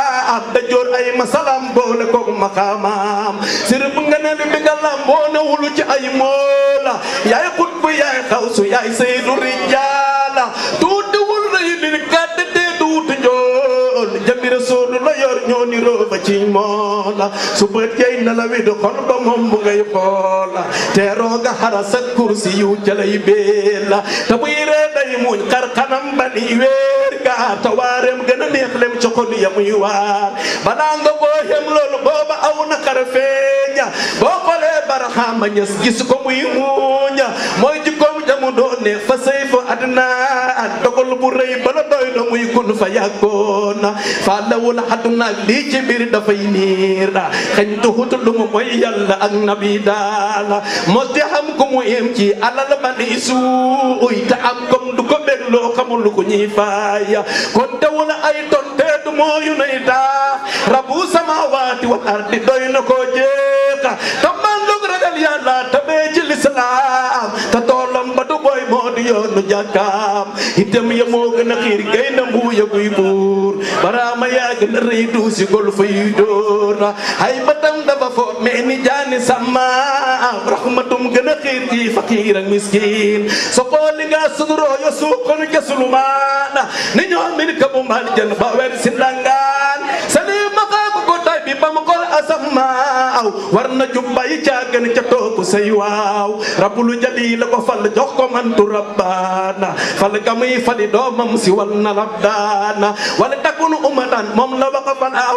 da joor ay masalam boole ko maqaamam sirb nga ne bi nga lamboo na wulu ci ay moola yaay xutbu yaay xawsu yaay saydu rijaala tuuti wul rëy li gàdd te duuti njool jami rasuulu la yor ñoo ni rooba ci moola su bët yey na la wid xol ba moom bu ngay xoola te rooga xara sa kursi yu jalay beela te buy ree day muñ xar xanam ba ni weer ga ta waareem gën a neex lem ci xol ya muy waar balaa nga boo xem loolu booba aw na xar feeña boo xoolee baraxaama ñës gis ko muy muuña mooy jikkoom jamu doon ne fa sëy fa adna dogal bu rëy bala doy na muy kun fa yàggoona fa lawul aduna lii ci biir dafay niir xañ tuxut lu mu mooy yàlla ak nabi daala mos di xam ku mu yem ci alal ba ni suuy te am comme du ko bég loo xamul ko ñuy faaya kon tewul ay tonte du mooyu nay taa rabu samawaati wal ardi doy na koo jeexa te mandug ragal yàlla tabee ci lislaam te toolam ba du boy moo di yoonu jàkkaam itam ya moo gën a xiir gay na mbuuya guy buur baraama yaa gën a rëy duusi gol fay dóor ay batam dafa fo mais ni jaani sàmmaam rahmatum gën a xiir ci fakiir ak miskin so xooli nga suduroo yo suukoon jasulumaan ni ñoo min ka bu mal jan ba wer si ndangaan sali maqaaku ko tay bi bam xol asamaaw war na jubbay caagan ca topp say waaw rabbul jalil ko fal jox ko mantu rabbaana fal gamuy fali doomam si wal na rabdaana wala takunu ummatan moom la waxa fan aw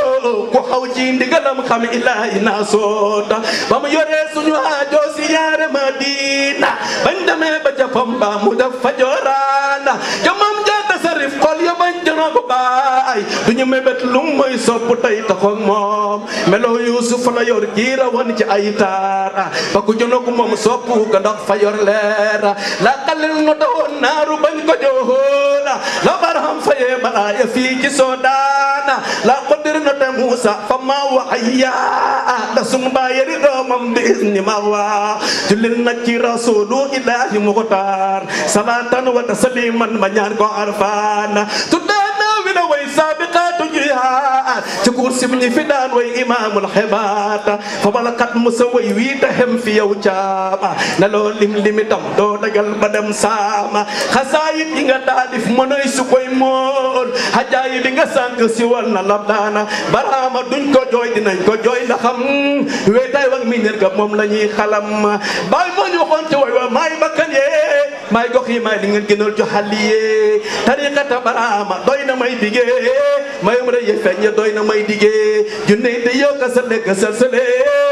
ku xaw ci ndigalam xam ilaahi naa soota ba mu yoree suñu aajo si yaare Madina bañ demee ba japam ba mu def fa jooraana jamam jaata sarif xol ya bañ jëno ko baay duñu mébét lu muy sopp tey taxoog moom melo Yuusuf la yor giira woon ci ay taar ba ku jëno ko moom sopp ga ndax fa yor leer la xalil no dawoon naaru bañ ko joola la barham fayee balaaya fii ci Soodaan la qadir no te Muusa fa ma waxaya da sun baayeri doomam bi izni ma waa julil nag ci rasulu ilahi muxtaar salatan wa tasliman ma ñaan ko arfaan tuddaana wi na way sabiqaatu jihaad ci kursi ñi fi daan way imaamul xibaat fa balakat musa way wii ta xem fi yow caama na loo lim limitam doo dagal ba dem saama xasaayit yi nga taalif mënoy su koy mool xajaayi bi nga sànq si wal na lab daana baraama duñ ko jooy dinañ ko jooy ndax xam weetaay wak mi nir ga moom la ñuy xalam baay moo ñu waxoon ci way wa maay bakkan yee maay gox yi maay li ngeen gënal jo xalli yee tariqata baraama doy na may digee mayum re ye feeñ doy na may digee junne de yow ka sa lekk sa sale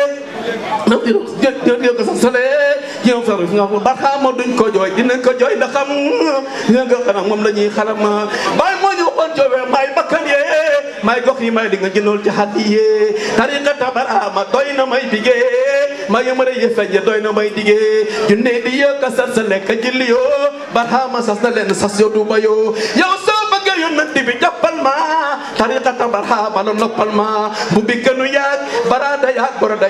nam di yow ka sa sale yow fa nga ko baraama duñ ko jooy dinañ ko jooy ndax xam nga nga xanaa moom la ñuy xalam baay moo ñu waxoon ci way maay bakkan yee maay gox yi maay li nga gënal jo xalli yee tariqata baraama doy na may digee ma yëmare ye feeñ doy na may digee junne di yow ka sa sa lekk jilli yoo barhama sas na leen sas yo duba yoo yow soo bëgg yonent bi jàppal ma tariqata barhama la noppal ma bu bi gënu yaag barada yaag boroda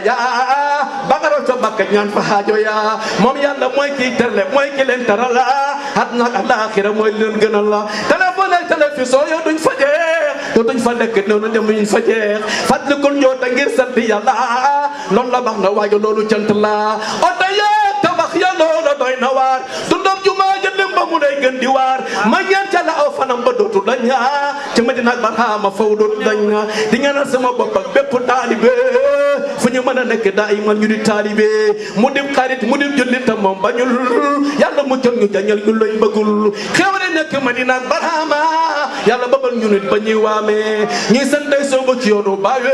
yaa bagaro sa bakka ñaan fa haajo yaa moom yàlla mooy kii terle mooy ki leen tarala adna ak alaxira mooy leen gënal la téléphone ak télévision yow duñ fa jeex yow duñ fa lekk noonu dem duñ fa jeex fàttalikul ñoo ta ngir sant yàlla loolu la bax na waaye loolu cant la oto yaa tabax ya loola doy na waar dundam jumaa ja dem ba mu lay gën di waar ma ñaan ca la aw fanam ba dootu dañ ci Madina ak Barhama faw dootu dañ di ñaanal sama bopp ak bépp taalibe fu ñu mën a nekk daa iman ñu di taalibe mu dim xarit mu dim jullit tam moom bañul yàlla mu col ñu jañal ñu lañ bëggul xewale nekk Madina ak Barhama yàlla babal ñu nit ba ñuy waamee ñuy santay soobu ci yoonu baawe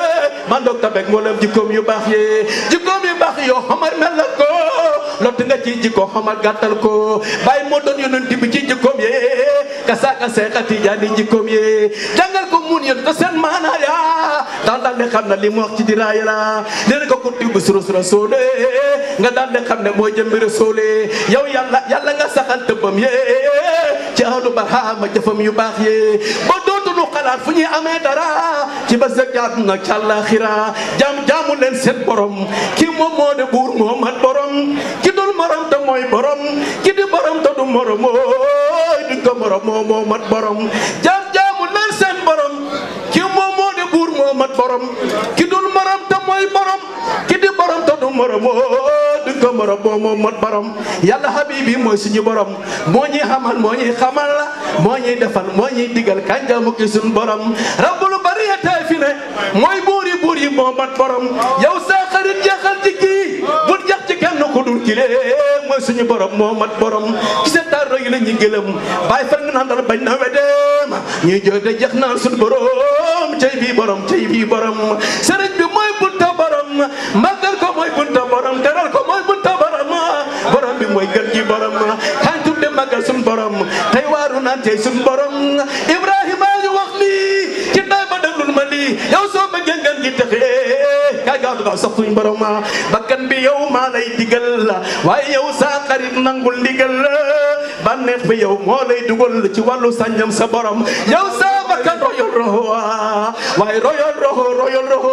man doog tabek mboolem jikkoom yu baax yee jikkoom yu baax yoo xamar mel na ko lott nga ci jikko xamar gàttal ko bàyyi moo doon yonent bi ci jikkoom yee kasaaka seexa tijaani jikkoom yee jàngal ko mun yéen te seen maanaa ya daal daal di xam ne li mu wax ci diraaya la leen ko kunti bu suru sura soole nga daal di xam ne mooy jëmbiri soole yow yàlla yàlla nga saxal tëbbam yee ci ahlu barhama jëfam yu baax yee ba dootuñu xalaat fu ñuy amee dara ci ba sa jaadu nag ci àllaaxira jaam jaamu leen seen borom ki moom moo de buur moo mat borom ki dul morom te mooy borom ki di borom te du morom mooy duñ ko morom moo moo mat borom jaam jaamu leen seen borom ki moom moo de buur moo mat borom ki dul morom te mooy borom ki di borom te du morom duñ ko morom moo moo mat borom yàlla habibi mooy suñu borom moo ñuy xamal moo ñuy xamal moo ñuy defal moo ñuy digal kañ jaamu ki suñu borom rabbul bariyatay fi ne mooy buur yi buur yi moo mat borom yow sa xarit jeexal ci kii bul jax ci kenn ku dul kile mooy suñu borom moo mat borom ci seen taar yi la ñu gëlëm bàyyi fan nga naan dara bañ na wedeem ñuy jooy de jeex naan suñu borom cey bii borom cey bii borom sëriñ bi mooy bunta borom màggal ko mooy bunta borom teral ko mooy bunta borom borom bi mooy gën ji borom kañ tudde màggal suñu borom tey waaru naan tey suñu borom Ibrahima ñu wax lii ci tay ba déglul ma lii yow soo bëggee ngeen gi texee kay gaaw gaaw sax suñ borom bakkan bi yow maa lay digal waaye yow saa xarit nangul ndigal bànneex bi yow moo lay dugal ci wàllu sañam sa borom yow saa bakkan royal roxo waaye royal roxo royal roxo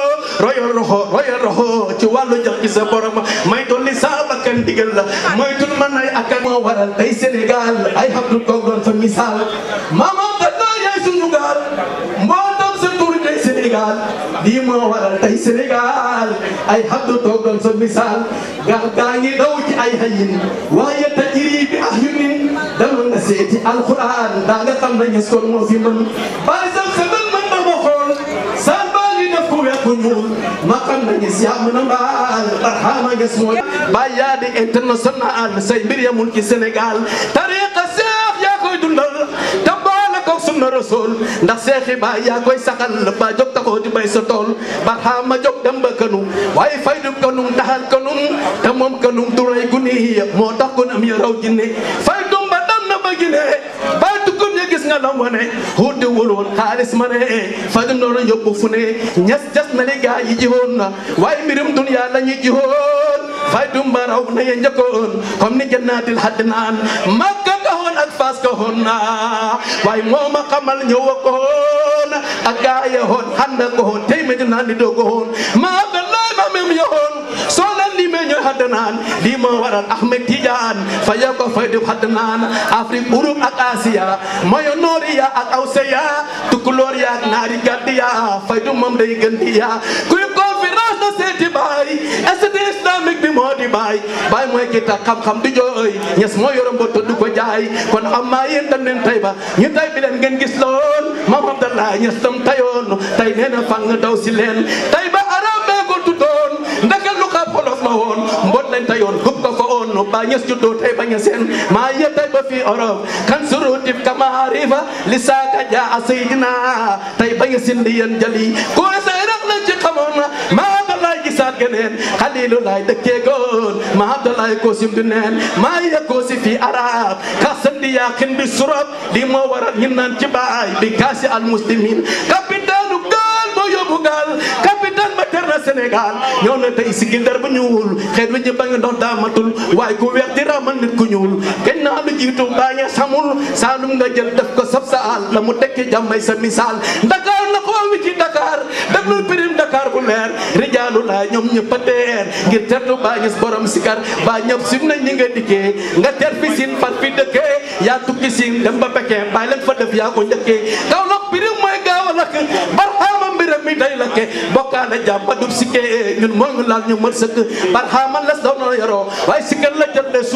royal roxo royal roxo ci wàllu jox ci sa borom may dolli saa bakkan digal la mooy tun man ay ak moo waral tey Sénégal ay xam du toog doon fa misaal maama tata yaay suñu gaal mbootam sa tur tey Sénégal lii moo waral tey Sénégal ay xam du toog doon fa misaal gaal gaa ngi daw ci ay hayin waaye tajiri bi ah yu nin dama nga seeti alquran daa nga xam na ñes kon moo fi mën bàyyi sam sa man man ma ma xool saan baa ngi def ku weex ku ñuul ma xam na ñes yaa mën a mbaal barxaama ñes mooy bàyyi yaa di international say mbir yamul ci Sénégal tariqa seex yaa koy dundal te boole ko sunna rasul ndax seexi baay yaa koy saxal ba jóg taxoo di bay sa tool barxaama jóg dem ba kanum waaye faydu kanum daxal kanum te moom kanum du rey guni moo tax gunam ya raw jinne faydum ba dem na ba gine bay tukkum ya gis nga lam wane xuuti wul woon xaalis ma ne faydum noonu yóbbu fu ne ñes jas na li gaa yi jiwoon na waaye mbirum dunya la ñu jiwoon faydum ba raw na ya njëkkoon comme ni jannaatil haddinaan makka ka hoon ak faas ka hoon na waaye moo ma xamal ñëw ko hoon ak gaa ya hoon handa ko hoon tey me dinaa ni doo ko hoon maa abdallahi ma mem ya hoon soo leen li me ñooy haddanaan lii moo waral Ahmed Tidiane fa ya ko faydum haddanaan Afrique Europe ak Asia moyo noori ya ak awseya tukulóor ya ak naari gaddi ya faydum moom day gën di ya kuy conférence na seeti baay institut islamique bi moo di baay baay mooy ki tax xam-xam di jooy ñes moo yoroon ba du ko jaay kon am maa yéen dem leen tay ba ñu tay bi leen ngeen gis loon maam Abdallah ñes tam tayoon tay nee na fang daw si leen tay ba arab bee ko tuddoon ndaka lu xa polof la woon mbot lañ tayoon gub ko fa oon ba ñes juddoo tay ba ña seen maa yee tay ba fii Europe kan surutif kama arifa li saaka jaa seydina tay ba ña sindi yéen jali ko say rek lañ ci xamoon maa Abdallah gisaat geneen xalilu laay dëkkee goon maa Abdallah ko sim du neen maa yee ko si fii arab ka sandi yaa kin bi surab li moo waral ñin naan ci baay bi kaasi al muslimin capitaine gaal moo yóbbu gaal capitaine ba ter na Sénégal ñëw na tey si gindar bu ñuul xeet wi ñu ba nga ndox daa matul waaye ku weex di ramal nit ku ñuul kenn naa lu jiitu baa ñe samul saalum nga jël def ko sab saal la mu tekki jàmmay sa misaal Dakar na xoo wi ci Dakar déglul pirim Dakar bu leer rijaalu laa ñoom ñëpp a teer ngir tertu baa ñes borom sikar baa ñëpp sim nañ ñi nga dikkee nga ter fi sin fat fi dëkkee yaa tukki sin dem ba bekkee bàyyi leen fa def yaa ko njëkkee kaw lox pirim mooy gaaw a lakk barxaama mbiram mi day lakke bokkaale jàmm ba dub sikkee ñun moo ñu laal ñu mën sëkk barxaama les daw na yoroo waaye sikkal la jël de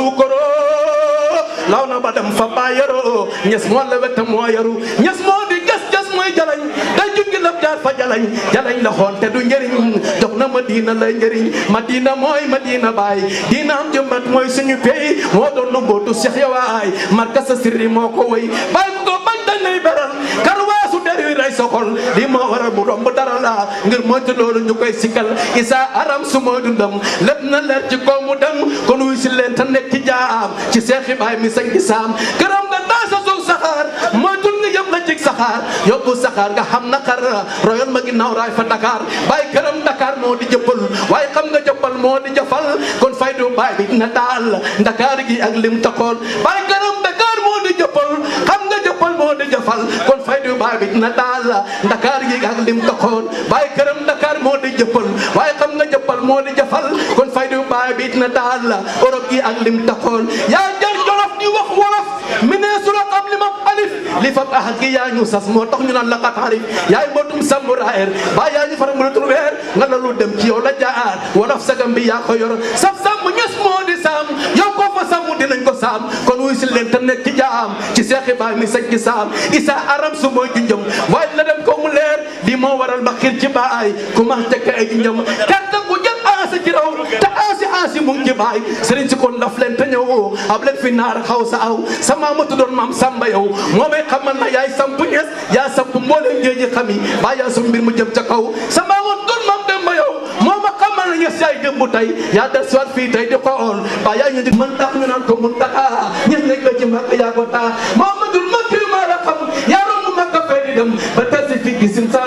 suukaroo law na ba dem fa baa yoroo ñes moo la wette moo yaru ñes moo di jas jas mooy jalañ day juggi laf jaar fa jalañ jalañ la xoon te du njëriñ jox na madina lay njëriñ madina mooy madina baay diina am jëmbat mooy suñu pey moo doon nu mbootu Cheikh yawaay marka sa sirri moo ko wëy baay bu ko bañ dañ lay beral karwaasu der wi rey sokol li moo waral mu romb dara la ngir moytu loolu ñu koy sikkal isa aram su mooy dundam lépp na leer ci kaw mu dem kon wuy si leen te nekk ci jaam ci seexi baay mi sañ ci saam këram nga daa sa suuf saxaar moytul nga yëpp la cig saxaar yóbbu saxaar nga xam naqar royoon ma ginnaaw raay fa Dakar baay këram Dakar moo di jëppal waaye xam nga jëppal moo di jëfal kon faydu baay bi dina daal Dakar gi ak lim taxool baay këram Dakar moo di jëppal xam nga jëppal moo di jëfal kon faydu baay bi dina daal Dakar gi ak lim taxool baay këram Dakar moo di jëppal waaye xam nga jëppal moo di jëfal kon faydu baay bi dina daal Europe gi ak lim taxool yaa jar jolof di wax wolof mi ne su la xam li ma alif li fab ahad gi yaa ñu sas moo tax ñu naan la xat xarif yaay mbootum sambu raer ba yaa ñu fara mënatul weer nga la lu dem ci yow la jaar wolof sagam bi yaa ko yor sab sàmm ñes moo di saam yow ko fa sàmm dinañ ko saam kon wuy si leen te nekk ci jaam ci seexi baay mi sañ ci saam isa aram su mooy junjëm waaye la dem ko mu leer li moo waral ba xir ci baay ku ma tekk ay junjëm kàtta ku jël aasa ci raw te aasi aasi mu ngi ci baay sëriñ si kon daf leen te ñëw ab leen fi naar xaw sa aw sa maama tuddoon maam samba yow moo may xamal na yaay samp ñes yaa samp mbooleem géeji xam yi baa yaa sum mbir mu jëm ca kaw sa maama doon maam dem ba yow moo ma xamal na ñes yaay démb tey yaa del siwaat fii tey di xool baa yaa ñu di mën tax ñu naan ko mun taxa ñes nekk la ci makk yaa ko taa Muhammadul makki maa la xam yaa romb makka fay di dem ba tasi fi gisin saalum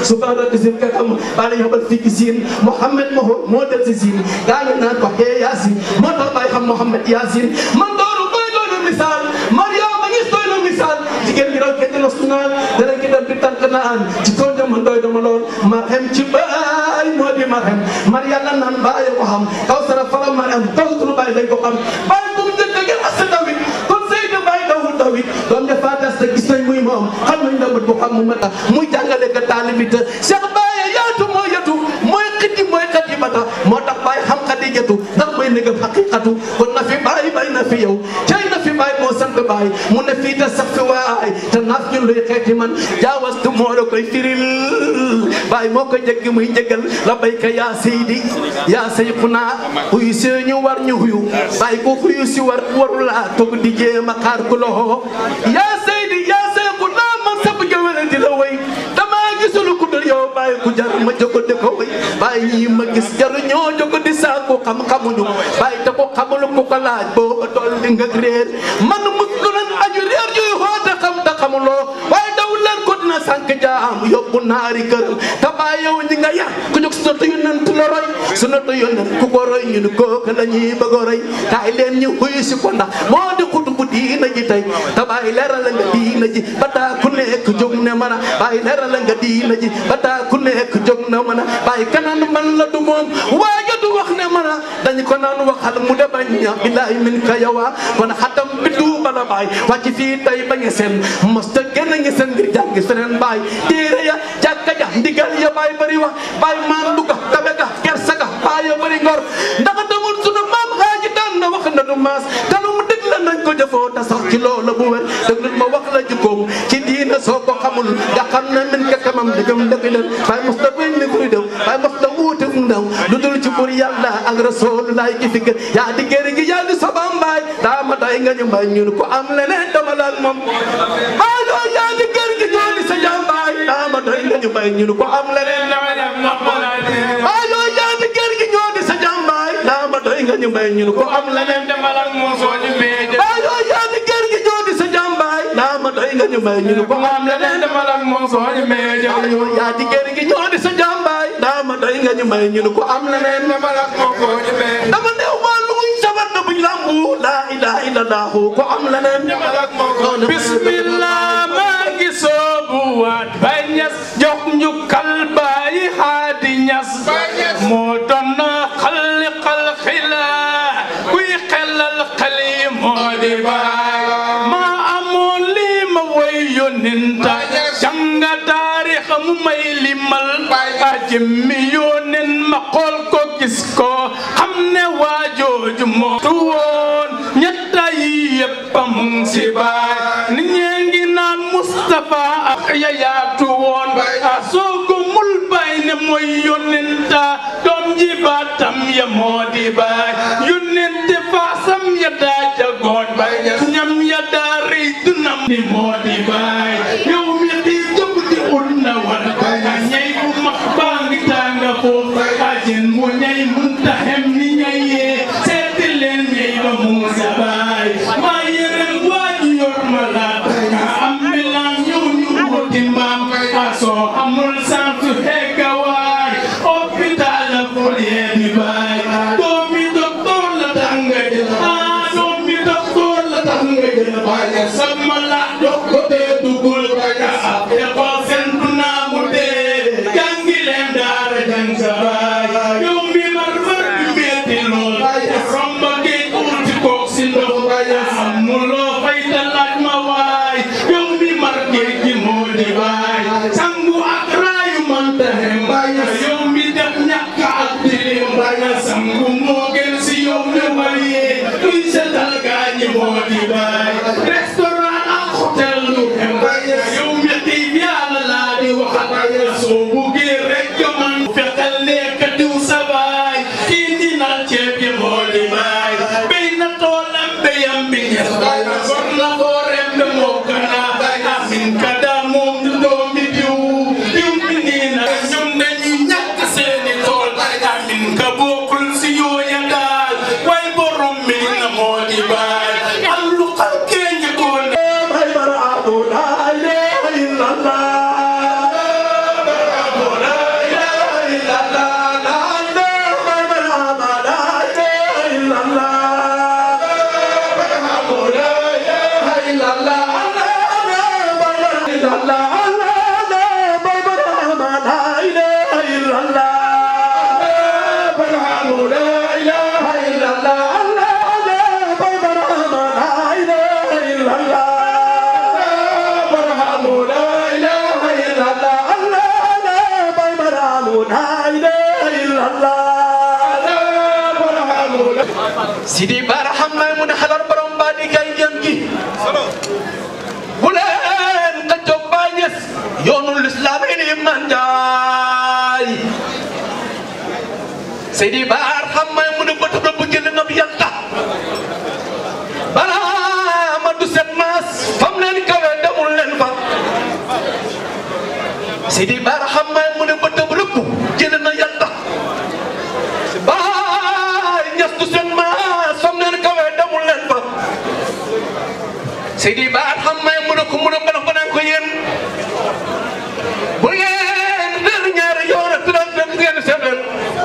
subhaana isim ka xam bàyyi yabal fii ci siin Mouhamed moo moo del si siin gaa ñu naan ko xee Yaasin moo tax bàyyi xam Mouhamed Yaasin man doonu doy doonu misaal Mariama ngis doy na misaal jigéen gi raw kenn los naan dana ki dem di tànk naan ci tool dama doy dama lool ma xem ci baay moo di ma xem mar yàlla naan bàyyi ko xam kaw sara fala ma am kaw sunu bàyyi dañ ko xam bàyyi bu mu njëkk ngeen asa dawit kon Seydou bàyyi dawul dawit doom ja fatas te gis nañ muy moom xam nañ dawut bu xam mu mata muy jàngale ka taalibi te Cheikh Baye yaatu moo yatu mooy xiti mooy xati bata moo tax bàyyi xam xadijatu ndax mooy négam xaqiqatu kon na fi bàyyi bay na fi yow cay na fi bàyyi moo sant bàyyi mu ne fii te sax fi waay te naaf ñun luy xeeti man jaawastu moo la koy firil bàyyi moo ko jéggi muy jégal la bayka yaa seydi yaa sayxuna huyu si ñu war ñu huyu bàyyi ko huyu si war warula toog di jéem a xaar ku loxo yaa seydi yaa sayxuna man sab jëwele di la way dama gisul ku dul yow bàyyi ku jar ma jogo di ko way bàyyi ñii ma gis jaru ñoo jogo di saaku xam-xamuñu bàyyi te ko xamul ku ko laaj boo toll di nga réer man mus lu leen aju réer yuy xoote xam te xamuloo waaye daw leen ko dina sànq jaam yóbbu naari kër te bàyyi yow ñi nga yar ku jóg sunatu yonent la roy sunatu yonent ku ko roy ñu ni kooku la ñuy bëgg a roy kaay leen ñu xuyu si ko ndax moo di xutubu diina ji tey te bàyyi leeral nga diina ji ba taa ku nekk jóg ne mën a bàyyi leeral nga diina ji ba taa ku nekk jóg ne mën a bàyyi kanaan man la du moom waaye du wax ne mën a dañu ko naan waxal mu de bañ ña billahi min ka yawa kon xatam bi duuba la baay wàcc fii tey ba nge seen mosta génn nge seen ngir jàngi feneen baay téere ya jàkka ja ndigal ya baay bari wax baay maan duga tabe ga kersa ga baay ya bari ngor ndax damul sunu maam xaaji daan na wax na du maas te lu mu dëgg la nañ ko jëfoo te sax ci loola bu wér dëgg ma wax la jikkoom ci diina soo ko xamul nga xam ne min ka kamam dëggam dëgg leen baay mos da bañ ni kuy dem baay mos da wuute mu ndaw lu dul ci bur yàlla ak rasulullah ki fi gën yaa di gëri ngi yaa di sabam baay daa ma day nga ñu mbay ñun ko am leneen dama la ak moom baay loo yaa di gëri ngi ñoo di sa jàmm baay daa ma day nga ñu mbay ñun ko am leneen dama la ak moom baay loo yaa di gëri ngi ñoo di sa jàmm baay daa ma day nga ñu mbay ñun ko am leneen dama la ak moom soo ñu mee baay loo yaa di gëri ngi ñoo di sa jàmm baay daa ma day nga ñu mbay ñun ko am leneen dama la ak moom soo ñu mee baay loo yaa di gëri ngi ñoo di sa jàmm baay daa ma day nga ñu mbay ñun ko am leneen dama la ak moom soo ñu mee dama ne wàllu muñ sabar na buñ lambu la ilaha illallah ko am leneen dama la ak moom soo ñu bismillah maa ngi soobu waat bay ñas jox njukkal bàyyi xaadi ñas moo doon xalli xal xila kuy xelal xali moo di baay maa amoon lii ma woy yónninta janga taarix mu may limal a jëmmi yónnen ma xool ko gis ko xam ne waajooju moo tu woon ñetta yi yépp a mu ngi si baay ni ñee ngi naan Mustapha ak yayaatu woon a soogo mul bay ne mooy yónnenta doom ji baatam ya moo di baay yónnente faasam ya daa jagoon ñam ya daa rëy dunam ni moo di baay yow mi xii jëpp di ut na war a ñay bu max baa ngi tànga foofu ajin mu ñay munta hem ni ñayee seeti leen ñay ba muusa baay maa yërëm waaju yor ma la am bilan ñëw ñu wuti mbaam a soo amul santu hegga waay hôpital la folie di baay doomi docteur la tanga jël ah doomi docteur la tanga jël baay sama la dox ko te du لا إله إلا الله Sidi Barham may mu ne xelal borom ba di kay jëm gi bu leen xëccoo bàññes yoonu lislaam yi ni man jaay Sidi Barham may mu ne bët rëbb jël na bi yàlla balaa ma du set maas fam leen kawe demul leen fa Sidi Barham may mu ne bët rëbb jël na yàlla baay ñas du seen maas fam leen kawe demul leen fa Sidi Barham may mu ne ko mu ne ko ko naan ko yéen bu ngeen dër ñaari yoon ak turam fekk ngeen seet leen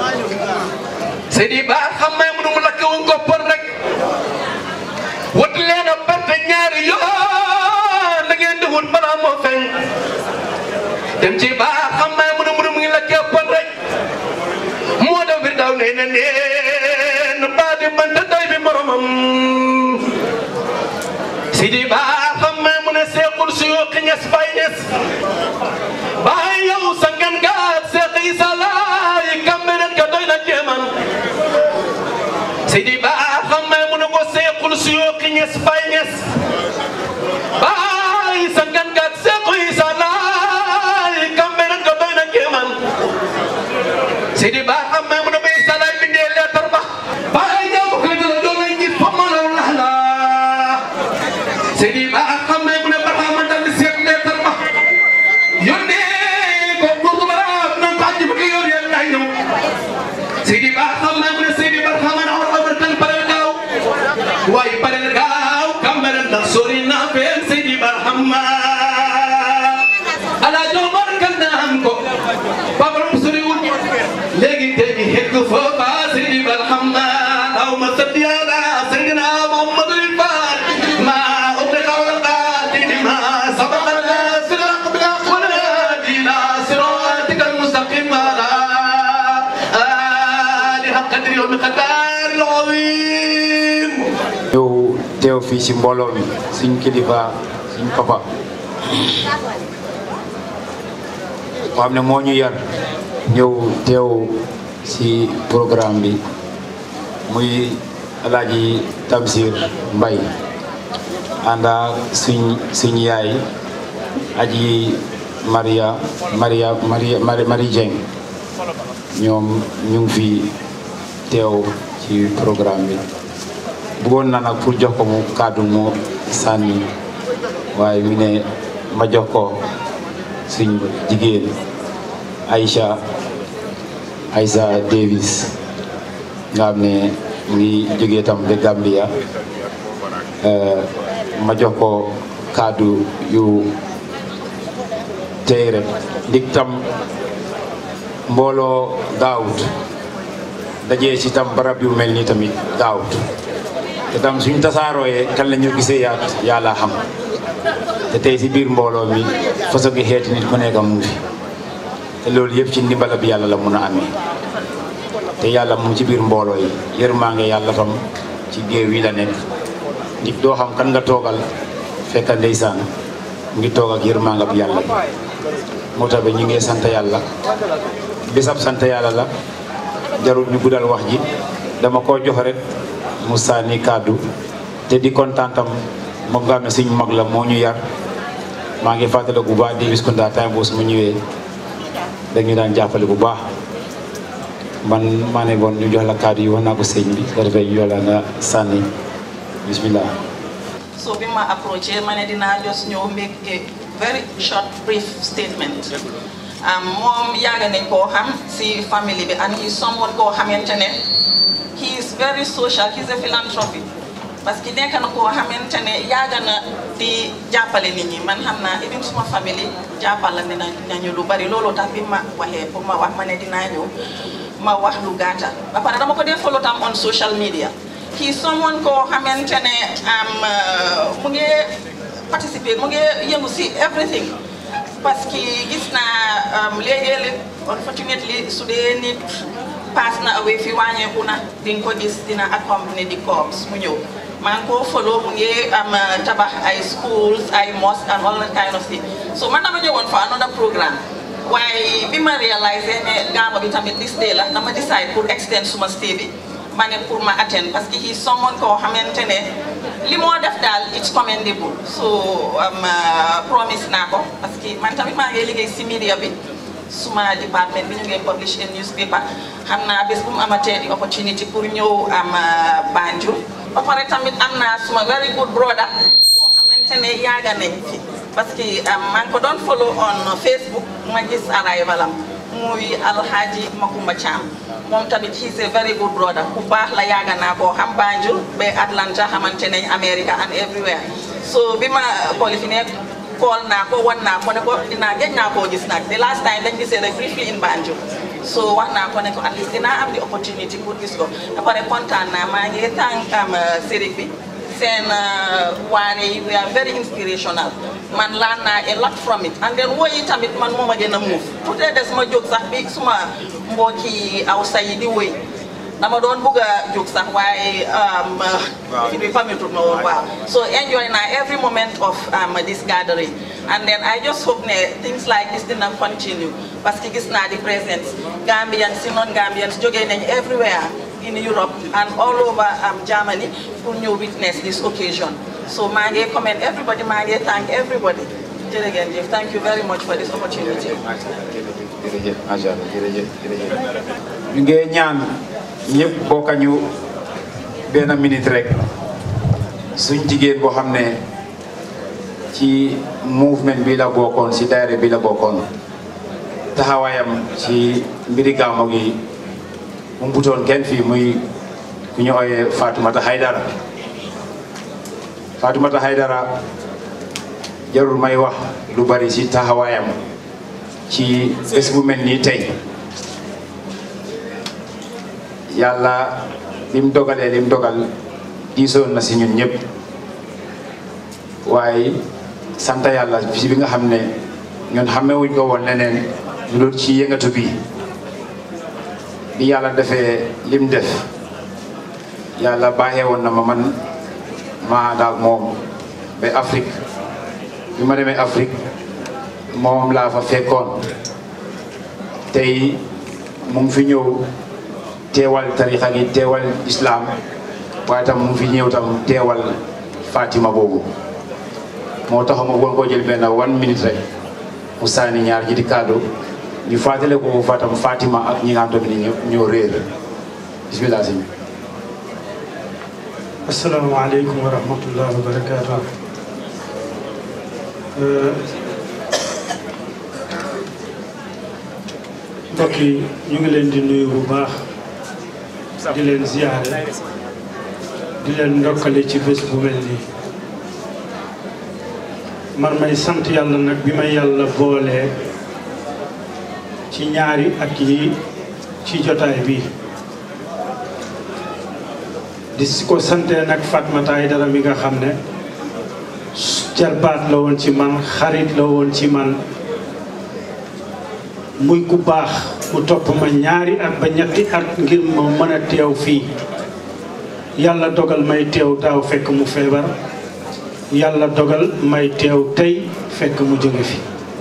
Sidi Barham may mu ne mu lakk woon koppar rek wut leen a perte ñaari yoon da ngeen di wut balaa moo feeñ dem ci Barham may mu ne mu ne mu ngi lakkee koppar rek moo da bir daw nee na neen baa di man te doy bi moromam Sidi Barham may mu ne seexul suyoo ñes bay ñes baay yow sa ngan gaat seex Isa laay kambenet ka doy na jéeman Sidi Barham may mu ne ko seexul suyoo ñes bay ñes baay sa ngan gaat seex Isa laay kambenet ka doy na jéeman Sidi Barham may mu ne bay Isa laay bindee leetar ba baay yow ko dara doon nañ gis fa mën a wax la Sidi Barham may mu ne Barham dal di seet leetar ba yónnee ko buur baraam na ko àjji bëgg yoon yàlla lay ñëw Sidi Barham may mu ne Sidi Barham na war a tan pare gaaw waaye pare gaaw kamere ndax sori naa feen Sidi Barham ala jomar kan na am ko babaram soriwul léegi tey bi hekk foofa Sidi Barham aw ma sëdd yàlla Seydina Muhammadul Faat ma ubriqa wal qaatili ma sabaqa siraq wala dina siratikal mustaqim ala aliha qadri wa miqdar al-azim ñëw teew fii ci mbooloo mi suñ kilifa suñ papa moo xam ne moo ñu yar ñëw teew ci programme bi muy alaaji Tamsir Mbay ànda suñ suñ yaay aji Maria Maria Maria Marie Dieng ñoom ñu ngi fi teew ci programme bi bëggoon na nag pour jox ko mu kàddu mu sànni waaye mi ne ma jox ko suñ jigéen Aïcha Aïcha Davis nga xam ne mu ngi jógee tam ba Gambia ma jox ko kàddu yu tey rek ndik tam mbooloo gaawut dajee ci tam barab yu mel ni tamit gaawut te tam suñ tasaarooyee kan la ñu gisee yaat yàlla xam te tey si biir mbooloo mi façon gi xeeti nit ku nekk mu ngi fi te loolu yëpp ci ndimbalab yàlla la mun a amee te yàlla mu ngi ci biir mbooloo yi yërmaange yàlla tam ci géew yi la nekk nit doo xam kan nga toogal fekk ndeysaan mu ngi toog ak yërmaangab yàlla bi moo tax ba ñu ngi sant yàlla bisab sant yàlla la jarul ñu guddal wax ji dama koo jox rek mu sànni kàddu te di kontaan tam moom nga xam ne suñ mag la moo ñu yar maa ngi fàttaliku bu baax Davis Kunda time boobu su ma ñëwee dañu daan jàppale bu baax man maa ne bon ñu jox la kàddu yi wax naa ko sëñ bi ko defee ñu jox la nga sànni bismillah So bi ma approché ma ne dinaa just ñëw make a very short brief statement um, moom yàgg nañ koo xam si family bi and he is someone koo xamante ne he is very social he is a philanthropy parce que nekk na koo xamante ne yàgg na di jàppale nit ñi man xam naa even suma famille jàppale ne nañu lu bari loolu tax bi ma waxee pour ma wax ma ne dinaa ñëw ma wax lu gàtta ba pare dama ko dee follow tam on social media kii someone koo xamante ne am mu ngi participer mu ngi yëngu si everything parce que gis naa léegi-léeg unfortunately su dee nit pass na away fi wàññeeku na di nga ko gis dina accompagner di corps mu ñëw maa ngi koo follow mu ngi am tabax ay schools ay mosques and all that kind of thing so man dama ñëwoon fa another programme waaye bi ma réalisé ne gaama bi tamit this day la dama decide pour extend suma stay bi ma ne pour ma attend parce que he someone koo xamante ne li moo def daal it's commendable so promise naa ko parce que man tamit maa ngi liggéey si media bi suma department bi ñu ngi publish in newspaper xam naa bés bu mu amatee di opportunity pour ñëw am Banjul ba pare tamit am naa suma very good brother boo xamante ne yaaga nañ fi parce que maa ngi ko doon follow on Facebook ma gis arrival am muy Alhaji Makumba Cham moom tamit he is a very good brother ku baax la yaaga naa koo xam Banjul ba Atlanta xamante nañ America and everywhere so bi ma qualifié ne call naa ko wan naa ko ne ko dinaa gëj naa koo gis nag the last time dañ gisee rek briefly in Banjul so wax naa ko ne ko at least dinaa am the opportunity pour gis ko ba pare kontaan naa maa ngi tànk am série bi seen waare yi we are very inspirational man laan naa a lot from it and then woyi tamit man moo ma gën a muuf tuutee des ma jóg sax bi suma mbokki awsa yi di woy dama doon bugg a jóg sax waaye fi bi permettre ma woon waaw so enjoy naa every moment of this gathering and then I just hope ne things like this dina continue parce que gis naa di presence Gambians si non Gambians jógee nañ everywhere in Europe and all over um, Germany pour ñu witness this occasion so maa ngi commend everybody maa ngi thank everybody jërëjëf jëf thank you very much for this opportunity jërëjëf macha allah jërëjëf jërëjëf ñu ngi ñaan ñëpp bokka ñu benn minute rek suñ jigéen boo xam ne ci mouvement bi la bokkoon si daayira bi la bokkoon taxawaayam ci mbiri gàmmu gi mu mbutoon kenn fii muy ku ñu ooyee Fatoumata Haydara Fatoumata Haydara jarul may wax lu bari si taxawaayam ci bés bu mel nii tey yàlla lim dogalee lim dogal diisoon na si ñun ñëpp waaye sant yàlla si bi nga xam ne ñun xamewuñ ko woon leneen lu dul ci yëngatu bi bi yàlla defee lim def yàlla baaxee woon na ma man maa daal moom ba Afrique bi ma demee Afrique moom laa fa fekkoon tey mu ngi fi ñëw teewal tarixa gi teewal islam waaye tam mu ngi fi ñëw tam teewal Fatima boobu moo tax ma woon koo jël benn one minute rek mu sànni ñaar ji di kàddu ñu fàttale ko fatam Fatima ak ñi nga xam ne ñoo ñoo réer bismillah sëñ bi asalaamaaleykum wa rahmatullah wa barakaatu mbokk yi ñu ngi leen di nuyu bu baax di leen ziyaare di leen ndokkale ci bés bu mel nii man may sant yàlla nag bi may yàlla boolee ci ñaari at yi ci jotaay bi di si ko santee nag Fatmata Aidara mi nga xam ne jarbaat la woon ci man xarit la woon ci man muy ku baax mu topp ma ñaari at ba ñetti at ngir ma mën a teew fii yàlla dogal may teew daaw fekk mu feebar yàlla dogal may teew tey fekk mu jóge fi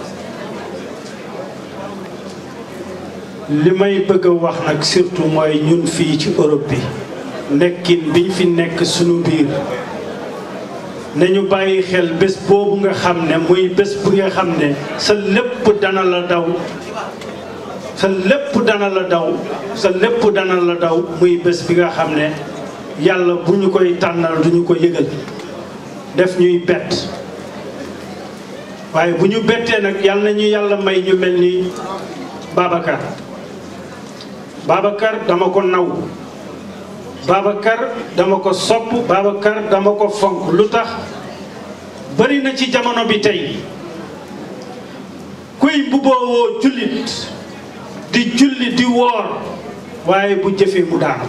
li may bëgg a wax nag surtout mooy ñun fii ci Europe bi nekkin biñ fi nekk sunu biir nañu bàyyi xel bés boobu nga xam ne muy bés bu nga xam ne sa lépp dana la daw sa lépp dana la daw sa lépp dana la daw muy bés bi nga xam ne yàlla bu ñu koy tànnal duñu ko yëgal def ñuy bett waaye bu ñu bettee nag yàlla na ñu yàlla may ñu mel ni Babacar Babacar dama ko naw Babacar dama ko sopp Babacar dama ko fonk lu tax bari na ci jamono bi tey kuy mbuboowoo jullit di julli di woor waaye bu jëfee mu daanu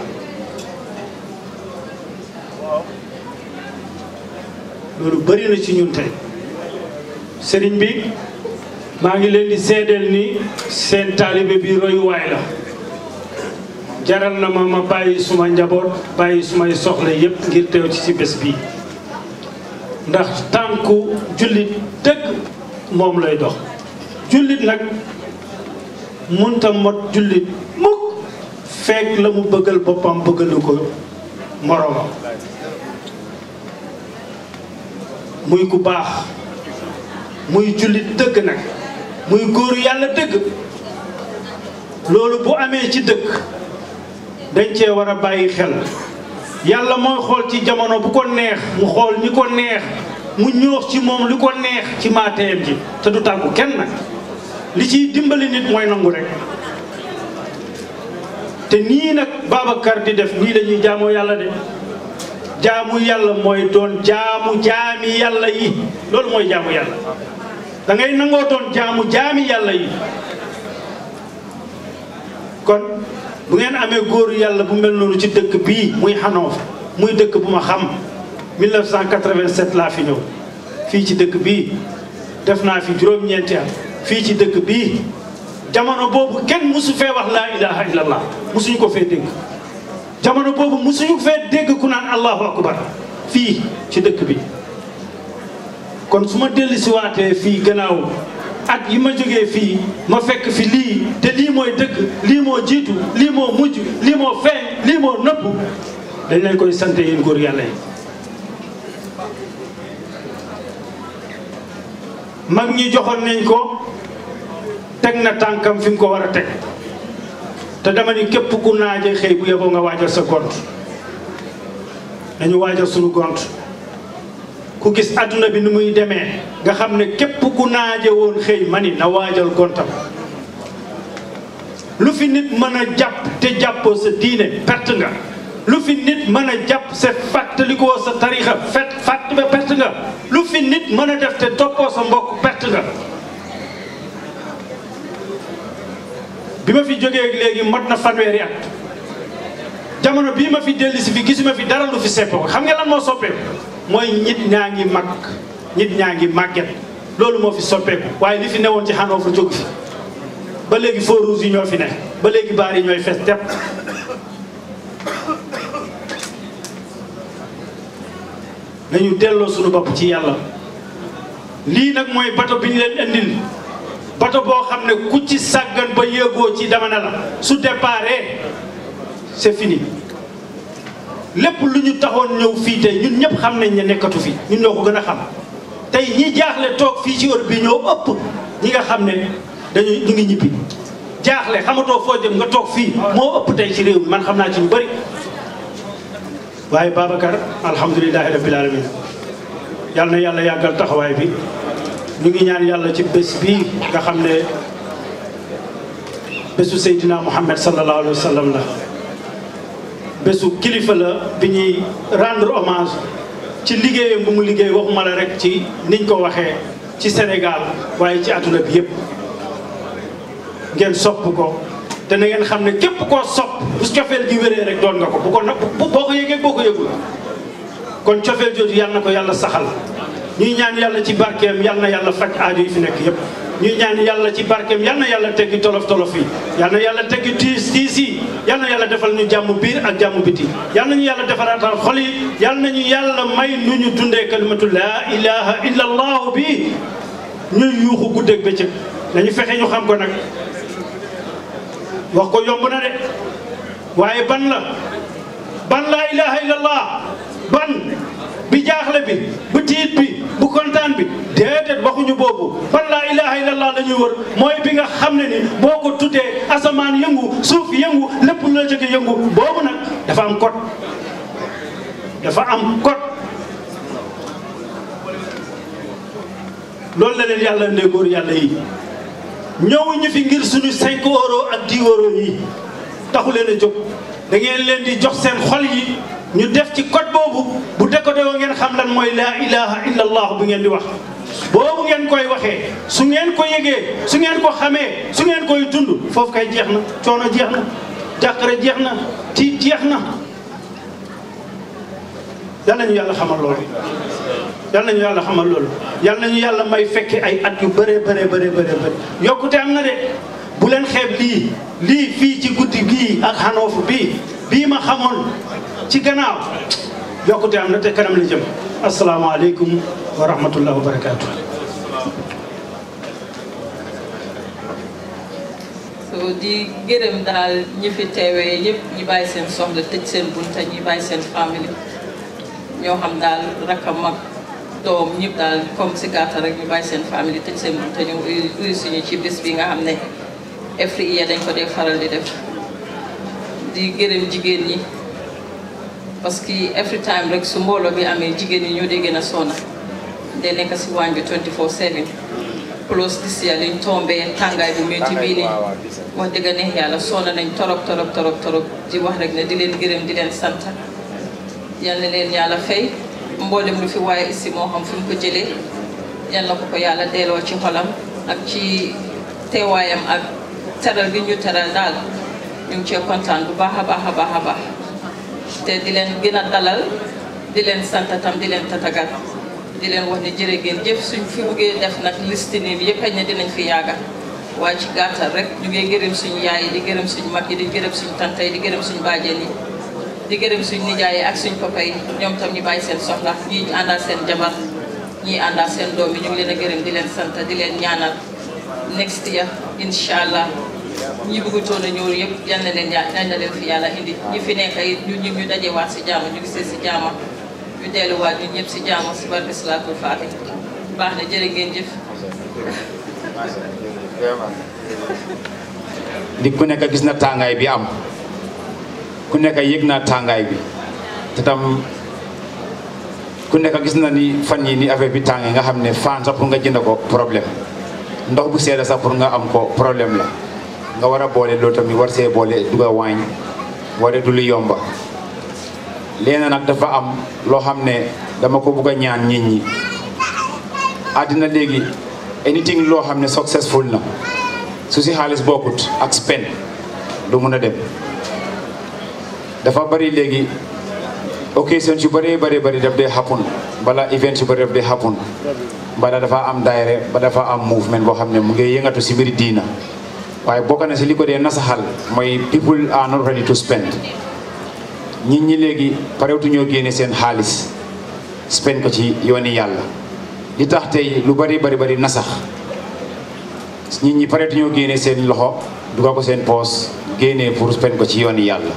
loolu bari na ci ñun tey sëriñ bi maa ngi leen di seedeel ni seen taalibe bi royuwaay la jaral na ma ma bàyyi suma njaboot bàyyi sumay soxla yépp ngir teew ci ci bés bi ndax tànku jullit dëgg moom lay dox jullit nag munta mot jullit mukk fekk la mu bëggal boppam bëggalu ko moroomam muy ku baax muy jullit dëgg nag muy góoru yàlla dëgg loolu bu amee ci dëkk dañ cee war a bàyyi xel yàlla mooy xool ci jamono bu ko neex mu xool ñi ko neex mu ñoox ci moom li ko neex ci maateem ji te du tàggu kenn nag li ciy dimbali nit mooy nangu rek te nii nag Babacar di def nii la ñuy jaamoo yàlla de jaamu yàlla mooy doon jaamu jaami yàlla yi loolu mooy jaamu yàlla da ngay nangoo doon jaamu jaami yàlla yi kon bu ngeen amee góoru yàlla bu mel noonu ci dëkk bii muy Hanover muy dëkk bu ma xam 1987 laa fi ñëw fii ci dëkk bii def naa fi juróom-ñeenti at fii ci dëkk bii jamono boobu kenn musu fee wax laa ilaha illallah musuñu ko fee dégg jamono boobu musuñu fee dégg ku naan allahu akbar fii ci dëkk bi kon su ma dellu si waatee fii gannaaw at yi ma jógee fii ma fekk fi lii te lii mooy dëgg lii moo jiitu lii moo mujj lii moo feeñ lii moo nëbb dañ leen koy sant yéen góor yàlla yi mag ñi joxoon nañ ko teg na tànkam fi mu ko war a teg te dama ni képp ku naaje xëy bu yeboo nga waajal sa gont nañu waajal suñu gont ku gis adduna bi ni muy demee nga xam ne képp ku naaje woon xëy ma ni na waajal gontam lu fi nit mën a jàpp te jàppoo sa diine perte nga lu fi nit mën a jàpp sa fàttalikoo sa tarixa fet fàtt ba perte nga lu fi nit mën a def te toppoo sa mbokk perte nga bi ma fi jógee léegi mot na fanweeri at jamono bii ma fi dellu si fi gisuma fi dara lu fi seppoo xam nga lan moo soppeeku mooy nit ñaa ngi mag nit ñaa ngi màgget loolu moo fi soppeeku waaye li fi newoon ci Hanover jóg fi ba léegi feux rouges yi ñoo fi ne ba léegi baar yi ñooy fees tepp nañu delloo suñu bopp ci yàlla lii nag mooy bato bi ñu leen indil bato boo xam ne ku ci sàggan ba yéegoo ci dama na la su déparé c'est fini lépp lu ñu taxoon ñëw fii tey ñun ñëpp xam nañ ne nekkatu fi ñun ñoo ko gën a xam tey ñi jaaxle toog fii ci Europe bi ñoo ëpp ñi nga xam ne dañu ñu ngi ñibbi jaaxle xamatoo foo jëm nga toog fii moo ëpp tey ci réew mi man xam naa ci ñu bëri waaye Babacar alhamdulilahi rabbil alamin yal na yàlla yàggal taxawaay bi ñu ngi ñaan yàlla ci bés bii nga xam ne bésu Seydina Muhammad sallallahu alayhi wa sallam la bésu kilifa la bi ñuy rendre hommage ci liggéeyam bu mu liggéey waxuma la rek ci niñ ko waxee ci Sénégal waaye ci àdduna bi yépp ngeen sopp ko te na ngeen xam ne képp koo sopp bu cofeel gi wéree rek doon nga ko bu ko na boo ko yëgee boo ko yëgul kon cofeel jooju yal na ko yàlla saxal ñuy ñaan yàlla ci barkeem yal na yàlla faj aajo yi fi nekk yépp ñuy ñaan yàlla ci barkeem yal na yàlla teggi tolof tolof yi yal na yàlla teggi tiis tiis yi yal na yàlla defal ñu jàmm biir ak jàmm biti yal nañu yàlla defaraatal xol yi yal nañu yàlla may nu ñu dundee kalimatu laa ilaha illa allahu bi ñuy yuuxu guddeeg bëccëg nañu fexe ñu xam ko nag wax ko yomb na de waaye ban la ban laa ilaha illa allah ban bi jaaxle bi bu tiit bi bu kontaan bi déedéet waxuñu boobu ban laa ilaha illallah la ñuy wër mooy bi nga xam ne ni boo ko tuddee asamaan yëngu suuf yëngu lépp lu la jóge yëngu boobu nag dafa am code dafa am code loolu la leen yàlla ndee góor yàlla yi ñëwuñu fi ngir suñu 5 euros ak 10 euros yi taxu leen a jóg da ngeen leen di jox seen xol yi ñu def ci code boobu bu décodé woo ngeen xam lan mooy laa ilaha illa allah bu ngeen di wax boobu ngeen koy waxee su ngeen ko yëgee su ngeen ko xamee su ngeen koy dund foofu kay jeex na coono jeex na jàqare jeex na tiit jeex na yal nañu yàlla xamal loolu yal nañu yàlla xamal loolu yal nañu yàlla may fekke ay at yu bëree bëree bëree bëree bëri yokkute am na de bu leen xeeb lii lii fii ci guddi gii ak Hanover bii bii ma xamoon ci gannaaw yokkute am na te kanam la jëm asalaamaaleykum wa rahmatullah wa barakaatu. so di gërëm daal ñi fi teewee yëpp ñi bàyyi seen soxla tëj seen bunta ñi bàyyi seen famille ñoo xam daal rakam ak doom ñëpp daal comme si gàttal rek ñu bàyyi seen famille tëj seen bunta ñu uyu suñu ci bis bi nga xam ne every year dañ ko dee faral di def di gërëm jigéen ñi parce que every time rek su mbooloo bi amee jigéen ñi ñoo dee gën a sonna de nekk si waañ bi 24/7 plus this year liñ tombee tàngaay bu métti bii nii wax dëgg neex yàlla sonna nañ torop torop torop torop di wax rek ne di leen gërëm di leen sant yal na leen yàlla fay mboolem lu fi waaye ici moo xam fi mu ko jëlee yal na ko ko yàlla delloo ci xolam ak ci teewaayam ak teral gi ñu teral daal ñu ngi cee kontaan bu baax a baax a baax a baax te di leen gën a dalal di leen sant tam di leen tatagal di leen wax ne jërë ngeen jëf suñ fi buggee def nag liste nii bi yëpp xëy na dinañ fi yàgga waaye ci gàttal rek ñu ngi gërëm suñu yaay yi di gërëm suñu mag yi di gërëm suñu tante yi di gërëm suñu bàjjen yi di gërëm suñu nijaay yi ak suñu papa yi ñoom tam ñu bàyyi seen soxla ñii àndaal seen jabar ñii àndaal seen doom yi ñu ngi leen a gërëm di leen sant di leen ñaanal next year incha allah ñi bëggutoon a ñëw yëpp yal na leen yal na leen fi yàlla indi ñi fi nekk it ñu ñu ñu dajewaat si jaama ñu gisee si jaama ñu delluwaat ñun ñëpp si jaama si barke salaatul faatih baax na jërë ngeen jëf. di ku nekk gis na tàngaay bi am ku nekk yëg na tàngaay bi te tam ku nekk gis na ni fan yi ni affaire bi tàngee nga xam ne fan sax pour nga jënd ko problème ndox bu seeda sax pour nga am ko problème la nga war a boole loolu tamit war see boole duga waañ wara du lu yomba léegi nag dafa am loo xam ne dama ko bugg a ñaan nit ñi àddina léegi anything loo xam ne successful na su si xaalis bokkut ak spend du mun a dem dafa bari léegi occasion yu bëree bëri bëri daf dee happen bala event yu bëri daf dee happen bala dafa am daayre ba dafa am movement boo xam ne mu ngi yëngatu si mbiri diina waaye bokk na si li ko dee nasaxal mooy people are not ready to spend nit ñi léegi parewtu ñoo génne seen xaalis spend ko ci yooni yàlla li tax tey lu bari bari bari nasax nit ñi parewtu ñoo génne seen loxo dugal ko seen poos génnee pour spend ko ci yooni yàlla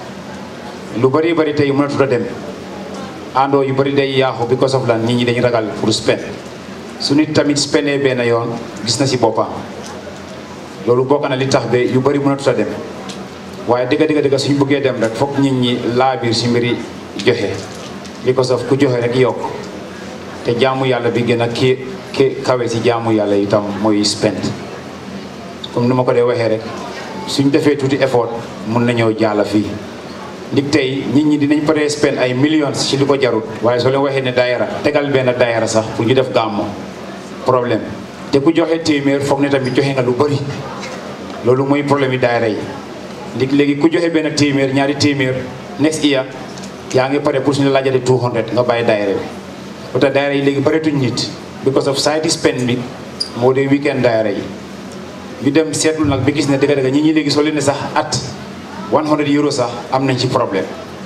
lu bari bari tey mënatut a dem àndoo yu bari day yaaxu because of lan nit ñi dañu ragal pour spend su nit tamit spendee benn yoon gis na si boppam loolu bokk na li tax ba yu bari mënatut a dem waaye dëgga dëgga dëgga suñu bëggee dem rek foog nit ñi laabiir si mbiri joxe because of ku joxe rek yokk te jaamu yàlla bi gën a ki ki kawe si jaamu yàlla itam mooy spend comme ni ma ko dee waxee rek suñ defee tuuti effort mun nañoo jaala fii ndig tey nit ñi dinañ paree spend ay millions ci li ko jarut waaye soo leen waxee ne daayara tegal benn daayara sax pour ñu def gàmmo problème te ku joxe téeméer foog ne tamit joxe nga lu bëri loolu mooy problème yi daayara yi ndig léegi ku joxe benn téeméer ñaari téeméer next year yaa ngi pare pour suñu laajate 200 nga bàyyi daayara bi ba tax daayara yi léegi bëreetuñ nit because of side spend bi moo dee weekend daayara yi ñu dem seetlu nag bi gis ne dëgg dëgg ñi ñi léegi soo leen ne sax at 100 euros sax am nañ ci problème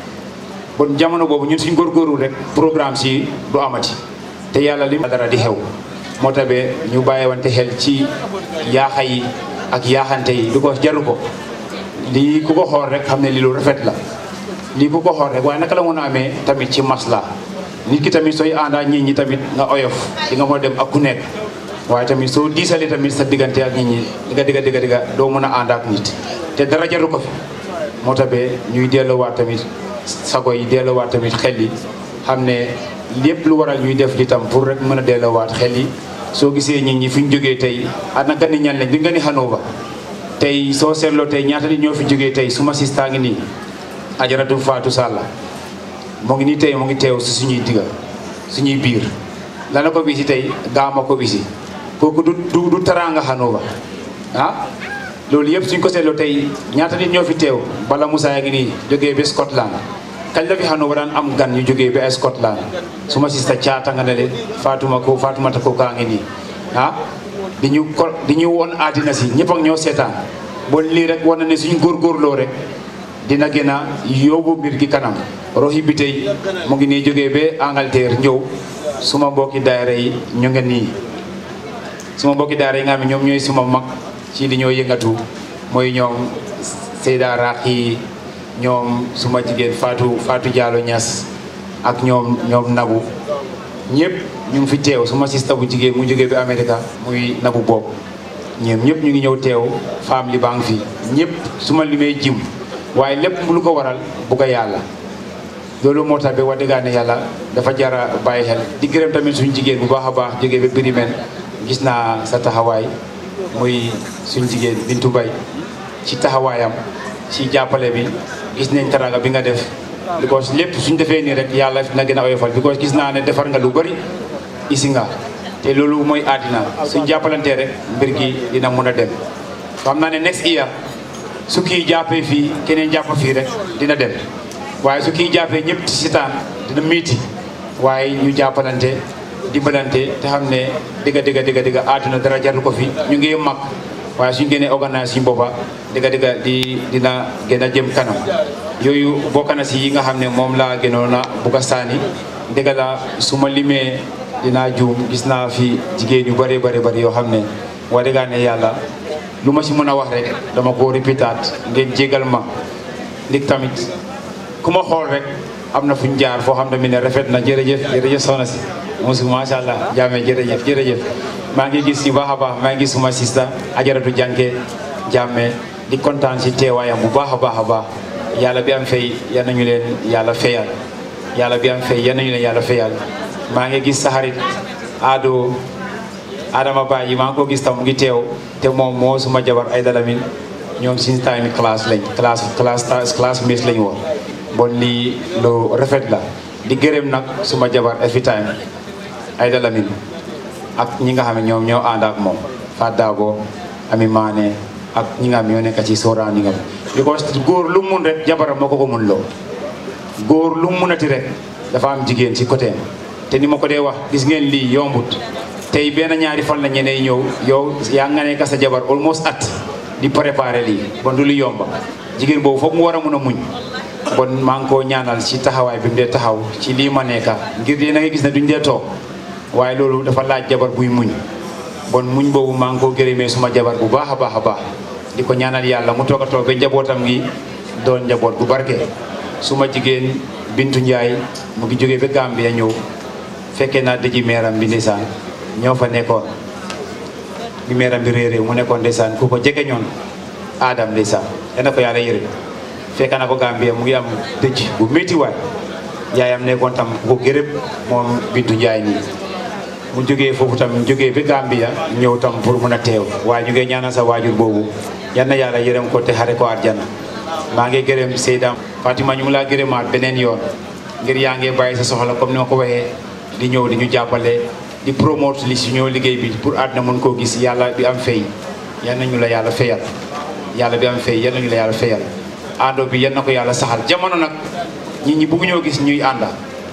bon jamono boobu ñun suñ góorgóorlu rek programme si du amati te yàlla li dara di xew moo tabee ñu bàyyiwante xel ci yaaxa yi ak yaaxante yi du ko jaru ko lii ku ko xool rek xam ne lii lu rafet la lii ku ko xool rek waaye naka la mën a amee tamit ci masla nit ki tamit sooy àndaa nit ñi tamit nga oyof di nga mën a dem ak ku nekk waaye tamit soo diisalee tamit sa diggante ak nit ñi di nga digga digga digga doo mën a ànd ak nit te dara jaru ko fi moo tabee ñuy delloowaat tamit sago yi delloowaat tamit xel yi xam ne lépp lu waral ñuy def li tam pour rek mën a delloowaat xel yi soo gisee nit ñi fi ñu jógee tey ana gani ñan lañ di nga ni Hanover tey soo seetloo tey ñaata nit ñoo fi jógee tey suma sista ngi nii ajaratu Fatou Salla mu ngi nii tey mu ngi teew si suñuy digga suñuy biir lana ko bisi tey gaama ko bisi kooku du du du taraanga Hanover ah loolu yëpp suñ ko seetloo tey ñaata nit ñoo fi teew bala Moussa yaa ngi nii jógee ba Scotland kañ la fi Hanover daan am gan ñu jógee ba ay Scotland suma sista caata nga ne le Fatuma ko Fatumata ko kaa ngi nii ah di ñu ko di ñu woon àddina si ñëpp ak ñoo seetaan bon lii rek war na ne suñ góorgóorloo rek dina gën a yóbbu mbir gi kanam roxi bi tey mu ngi nii jógee ba Angleterre ñëw suma mbokki daayira yi ñu ngi nii suma mbokki daayira yi nga xam ne ñoom ñooy suma mag ci li ñoo yëngatu mooy ñoom Seyda Raxi ñoom suma jigéen Fatou Fatou Diallo Niass ak ñoom ñoom Nabu ñëpp ñu ngi fi teew suma sista bu jigéen mu jógee bi Amérique muy Nabu boobu ñoom ñëpp ñu ngi ñëw teew femme li baa ngi fi ñëpp su ma limee jim waaye lépp lu ko waral bugg a yàlla loolu moo tax ba wax dëgg ne yàlla dafa jara bàyyi xel di gërëm tamit suñu jigéen bu baax a baax jógee ba Birimen gis naa sa taxawaay muy suñu jigéen Bintu Bay ci taxawaayam ci jàppale bi gis nañ teraanga bi nga def because lépp suñ defee nii rek yàlla na gën a oyofal because gis naa ne defar nga lu bëri isi nga te loolu mooy àddina suñ jàppalantee rek mbir gi dina mun a dem xam naa ne next year su kii jàppee fii keneen jàpp fii rek dina dem waaye su kii jàppee ñëpp ci sitaan dina miiti waaye ñu jàppalante dimbalante te xam ne dëgga dëgga dëgga dëgga àdduna dara jarul ko fi ñu ngi mag waaye suñ gënee organise suñ boppa dëgga dëgga di dina gën a jëm kanam yooyu bokk na si yi nga xam ne moom laa gënoon a bugg a saani dëgga la su ma limee dinaa juum gis naa fi jigéen yu bëree bëri bëri yoo xam ne wax dëgg ne yàlla lu ma si mën a wax rek dama ko répétaat ngeen jégal ma ndig tamit ku ma xool rek am na fu ñu jaar foo xam ne mi ne rafet na jërëjëf jërëjëf soxna si mosu macha allah jaame jërëjëf jërëjëf maa ngi gis yu baax a baax maa ngi gis suma sista ajaratu jànke jàmme di kontaan si teewaayam bu baax a baax a baax yàlla bi am fay yal nañu leen yàlla fayal yàlla bi am fay yal nañu leen yàlla fayal maa ngi gis sa xarit Ado Adama Ba yi maa ngi ko gis tam mu ngi teew te moom moo suma jabar ay dalamin ñoom suñu time classe lañ classe classe classe miss lañ woon bon lii lu rafet la di gërëm nag suma jabar every time ay dalamin ak ñi nga xam ne ñoom ñoo ànd ak moom Fat Dago Ami Maane ak ñi nga xam ñoo nekk ci sooraan yi nga because góor lu mun rek jabaram moo ko ko mun loo góor lu mu munati rek dafa am jigéen ci côté te ni ma ko dee wax gis ngeen lii yombut tey benn ñaari fan la ñeneen ñëw yow yaa nga nekk sa jabar almost at di préparer lii bon du lu yomba jigéen boobu foog mu war a mun a muñ bon maa ngi koo ñaanal ci taxawaay bi mu dee taxaw ci lii ma nekka ngir dee na nga gis ne duñ dee toog waaye loolu dafa laaj jabar buy muñ bon muñ boobu maa ngi koo gërëmee suma jabar bu baax a baax a baax di ko ñaanal yàlla mu toog a toog ba njabootam gi doon njaboot bu barke suma jigéen Bintu Njaay mu ngi jógee ba Gambia ñëw fekkee naa dëji meeram bi ndeysaan ñoo fa nekkoon bi meeram bi réeré mu nekkoon ndeysaan ku ko jege ñoon aadam ndeysaan yal na ko yàlla yërëm fekk na ko Gambia mu ngi am dëj bu métti waay yaayam nekkoon tam ku ko gërëm moom Bintu Njaay nii mu jógee foofu tam jógee ba Gambia ñëw tam pour mun a teew waaye ñu ngi ñaanal sa waajur boobu yal na yàlla yërëm ko te xare ko àjjana maa ngi gërëm Seyda Fatima ñu ngi laa gërëmaat beneen yoon ngir yaa ngi bàyyi sa soxla comme ni ma ko waxee di ñëw di ñu jàppale di promote li si ñoo liggéey bi pour àdduna mun koo gis yàlla bi am fay yal nañu la yàlla fayal yàlla bi am fay yal nañu la yàlla fayal àndoo bi yal na ko yàlla saxal jamono nag nit ñi bëgg ñoo gis ñuy ànda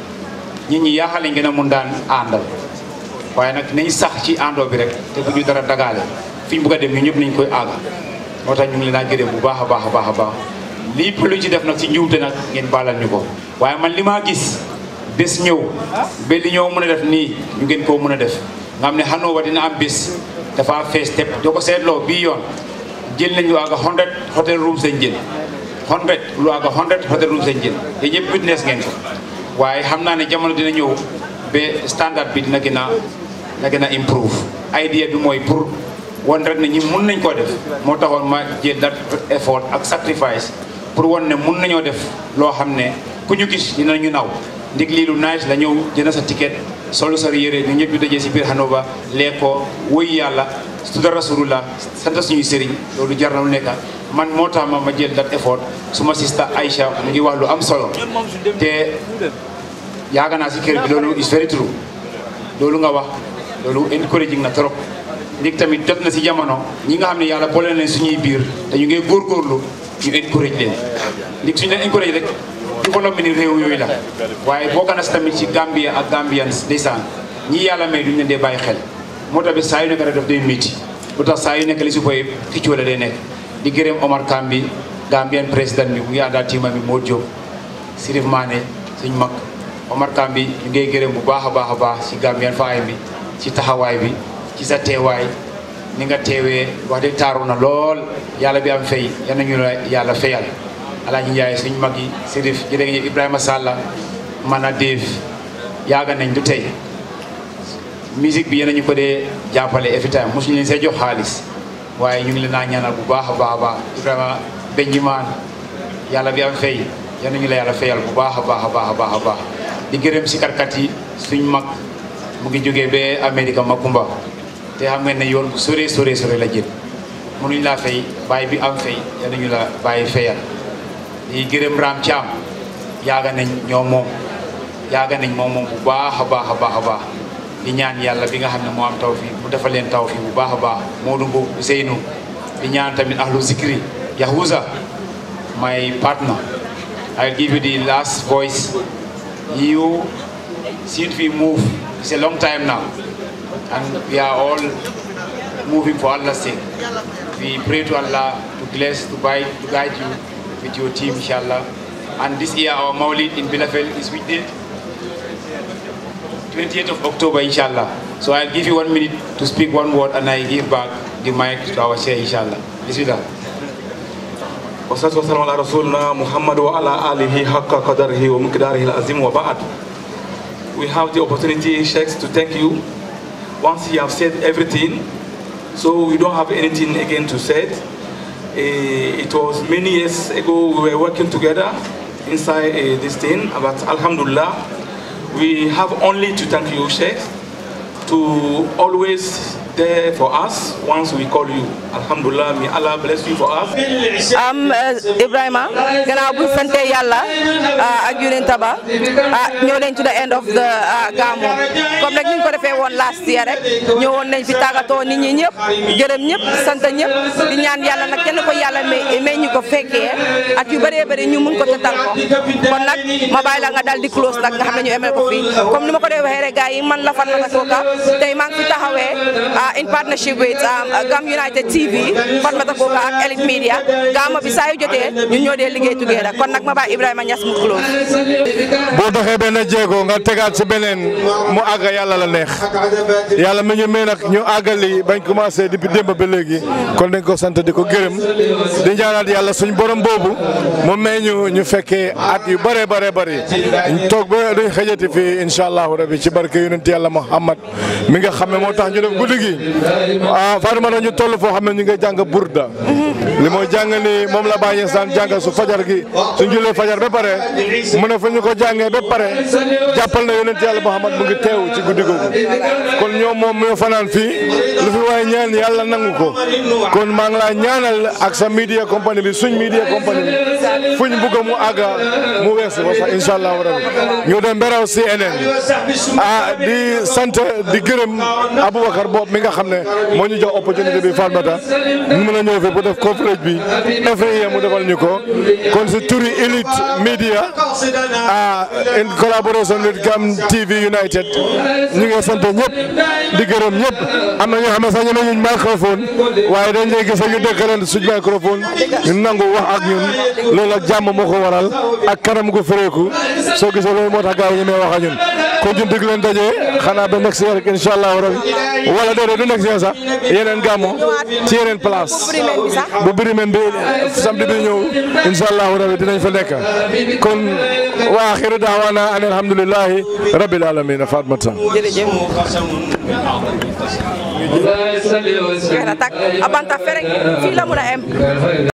nit ñi yaaxal lañ gën a mun daan àndal waaye nag nañ sax ci àndoo bi rek te bu ñu dara dagaale fi ñu bëgg a dem ñu ñëpp nañ koy àgga moo tax ñu ngi leen a gërëm bu baax a baax a baax a baax lii lu ci def nag ci njuumte nag ngeen baalal ñu ko waaye man li maa gis bés ñëw ba li ñoo mën a def nii ñu ngeen koo mën a def nga xam ne Hanover dina am bés dafa fees tepp doo ko seetloo bii yoon jël nañ lu àgga 100 hotel rooms lañ jël 100 lu àgga 100 hotel rooms lañ jël te ñëpp witness ngeen ko waaye xam naa ne jamono dina ñëw ba standard bi dina gën a dina gën a improve idea bi mooy pour won rek ne ñi mun nañ koo def moo taxoon ma jël that effort ak sacrifice pour won ne mun nañoo def loo xam ne ku ñu gis dinañu naw ndig lii lu nice la ñëw jënd sa ticket solu sa yére ñu ñëpp ñu dajee si biir Hanover lekkoo woy yàlla tudda rasulullah sant suñuy sëriñ loolu jar na lu nekka man moo tax ma ma jël that effort suma sista Aïcha mu ngi wax lu am solo te yaaga naa si kër bi loolu is very true loolu nga wax loolu encouraging na trop ndig tamit jot na si jamono ñi nga xam ne yàlla boole leen suñuy biir te ñu ngi góorgóorlu ñu encourage leen ndig suñu leen encourage rek développement ni réew yooyu la waaye boo na si tamit ci Gambia ak Gambians ndeysaan ñi yàlla may duñu leen dee bàyyi xel moo tax bi saa yu nekk rek daf day métti lu tax saa yu nekk li su boy xëccoo la day nekk di gërëm Omar Kambi Gambian président bi mu ngi àndaat tiima bi moo Diop Sirif Mané suñ mag Omar Kambi ñu ngay gërëm bu baax a baax a baax ci Gambian faay bi ci taxawaay bi ci sa teewaay ni nga teewee wax dëgg taaru na lool yàlla bi am fay yal nañu la yàlla fayal Alaaji Njaay suñ mag yi Sirif jërëjëf Ibrahima Salla man a Dave yaaga nañ du tey musique bi yéen ñu ko dee jàppale every time mosuñu leen see jox xaalis waaye ñu ngi leen naa ñaanal bu baax a baax a baax Ibrahima Benjimaan yàlla bi am fay yal nañu la yàlla fayal bu baax a baax a baax a baax a baax di gërëm si karkat yi suñ mag mu ngi jógee ba Amérique Makumba te xam ngeen ne yoon bu sore sore sore la jël mënuñ laa fay bàyyi bi am fay yal nañu la bàyyi fayal di gërëm Ram Thiam yaaga nañ ñoo moom yaaga nañ moom moom bu baax a baax a baax a baax di ñaan yàlla bi nga xam ne moo am taw fii mu defal leen taw fii bu baax a baax Modou Mbow Ousseynou di ñaan tamit ahlu zikri Yahuza my partner I'll give you the last voice you since we move it's a long time now and we are all moving for Allah's sake we pray to Allah to bless to guide to guide you with your team inshallah and this year our Maulid in Bilafel is with the 28th of October inshallah so I'll give you one minute to speak one word and I give back the mic to our chair inshallah Bismillah والصلاة والسلام على رسولنا محمد وعلى آله حق قدره ومقداره العظيم وبعد We have the opportunity, Sheikhs, to thank you. Once you have said everything, so we don't have anything again to say. Eh, it was many years ago we were working together inside eh, this thing, but Alhamdulillah, we have only to thank you, Sheikh, to always there for us once we call you. Alhamdulillah, may Allah bless you for us. am Ibrahima gannaaw bu sante yàlla ak yonent ba ah ñëw nañ to the end of the gàmmu comme nag ni ñu ko defee woon last year rek ñëwoon nañ fi tàggatoo nit ñi ñëpp gërëm ñëpp sant ñëpp di ñaan yàlla nag kenn ko yàlla may may ñu ko fekkee at yu bëree bëri ñu mun ko tëtal ko kon nag ma bàyyi la nga daal di close nag nga xam ne ñu emel ko fii comme ni ma ko dee waxee rek gars yi man la Fatoumatta Coker tey maa ngi fi taxawee in partnership with Gam United TV Fatoumatta Coker ak Elite Media gàmmu bi saa yu jotee ñun ñoo dee liggéey together kon nag ma bàyyi Ibrahima Niass mu close boo doxee benn jéego nga tegaat si beneen mu àgg yàlla la neex yàlla mi ñu may nag ñu àggali bañ commencé depuis démb ba léegi kon dañ ko sant di ko gërëm di ñaanaat yàlla suñ borom boobu mu may ñu ñu fekkee at yu bëree bëree bëri toog ba duñ xëjati fii incha allahu rabi ci barke yonent yàlla Muhammad mi nga xam ne moo tax ñu def guddi gi ah Fatoumata ñu toll foo xam ne ñu ngi jàng burda li mooy jàng ni moom la bàyyi saan jàng su fajar gi suñ julee fajar ba pare mu ne fa ñu ko jàngee ba pare jàppal na yonent yàlla Muhammad mu ngi teew ci guddi googu kon ñoom moom ñoo fanaan fii lu fi waaye ñaan yàlla nangu ko kon maa ngi laa ñaanal ak sa media compagnie bi suñ media compagnie bi fuñ bugg mu àgga mu weesu ko sax incha allahu rabi ñu dem beraw CNN ah di sant di gërëm Aboubacar boobu mi nga xam ne moo ñu jox opportunité bi Fatoumatta mu mën a ñëw fi pour def coverage bi effrayé mu defal ñu ko kon si turi Elite Media ah in collaboration with Gam TV United ñu ngi sant ñëpp di gërëm ñëpp am na ñoo xam ne sax ñeme ñu microphone waaye dañ lay gis ñu dëkk leen suñ microphone ñu nangu wax ak ñun loolu ak jàmm moo ko waral ak kanam gu féreeku soo gisee loolu moo tax gars yi ñemee wax ak ñun kon ñu dig leen daje xanaa ba next year rek incha allahu rabi wala déedéet du next year sax yeneen gàmmo ci yeneen place bu birimen bi samedi bi ñëw incha allahu rabi dinañ fa nekk kon wa axiru daawaana an alhamdulillahi rabbil alamin Fatoumatta jërëjëf jeex na tak abanta ferek fii la mun a em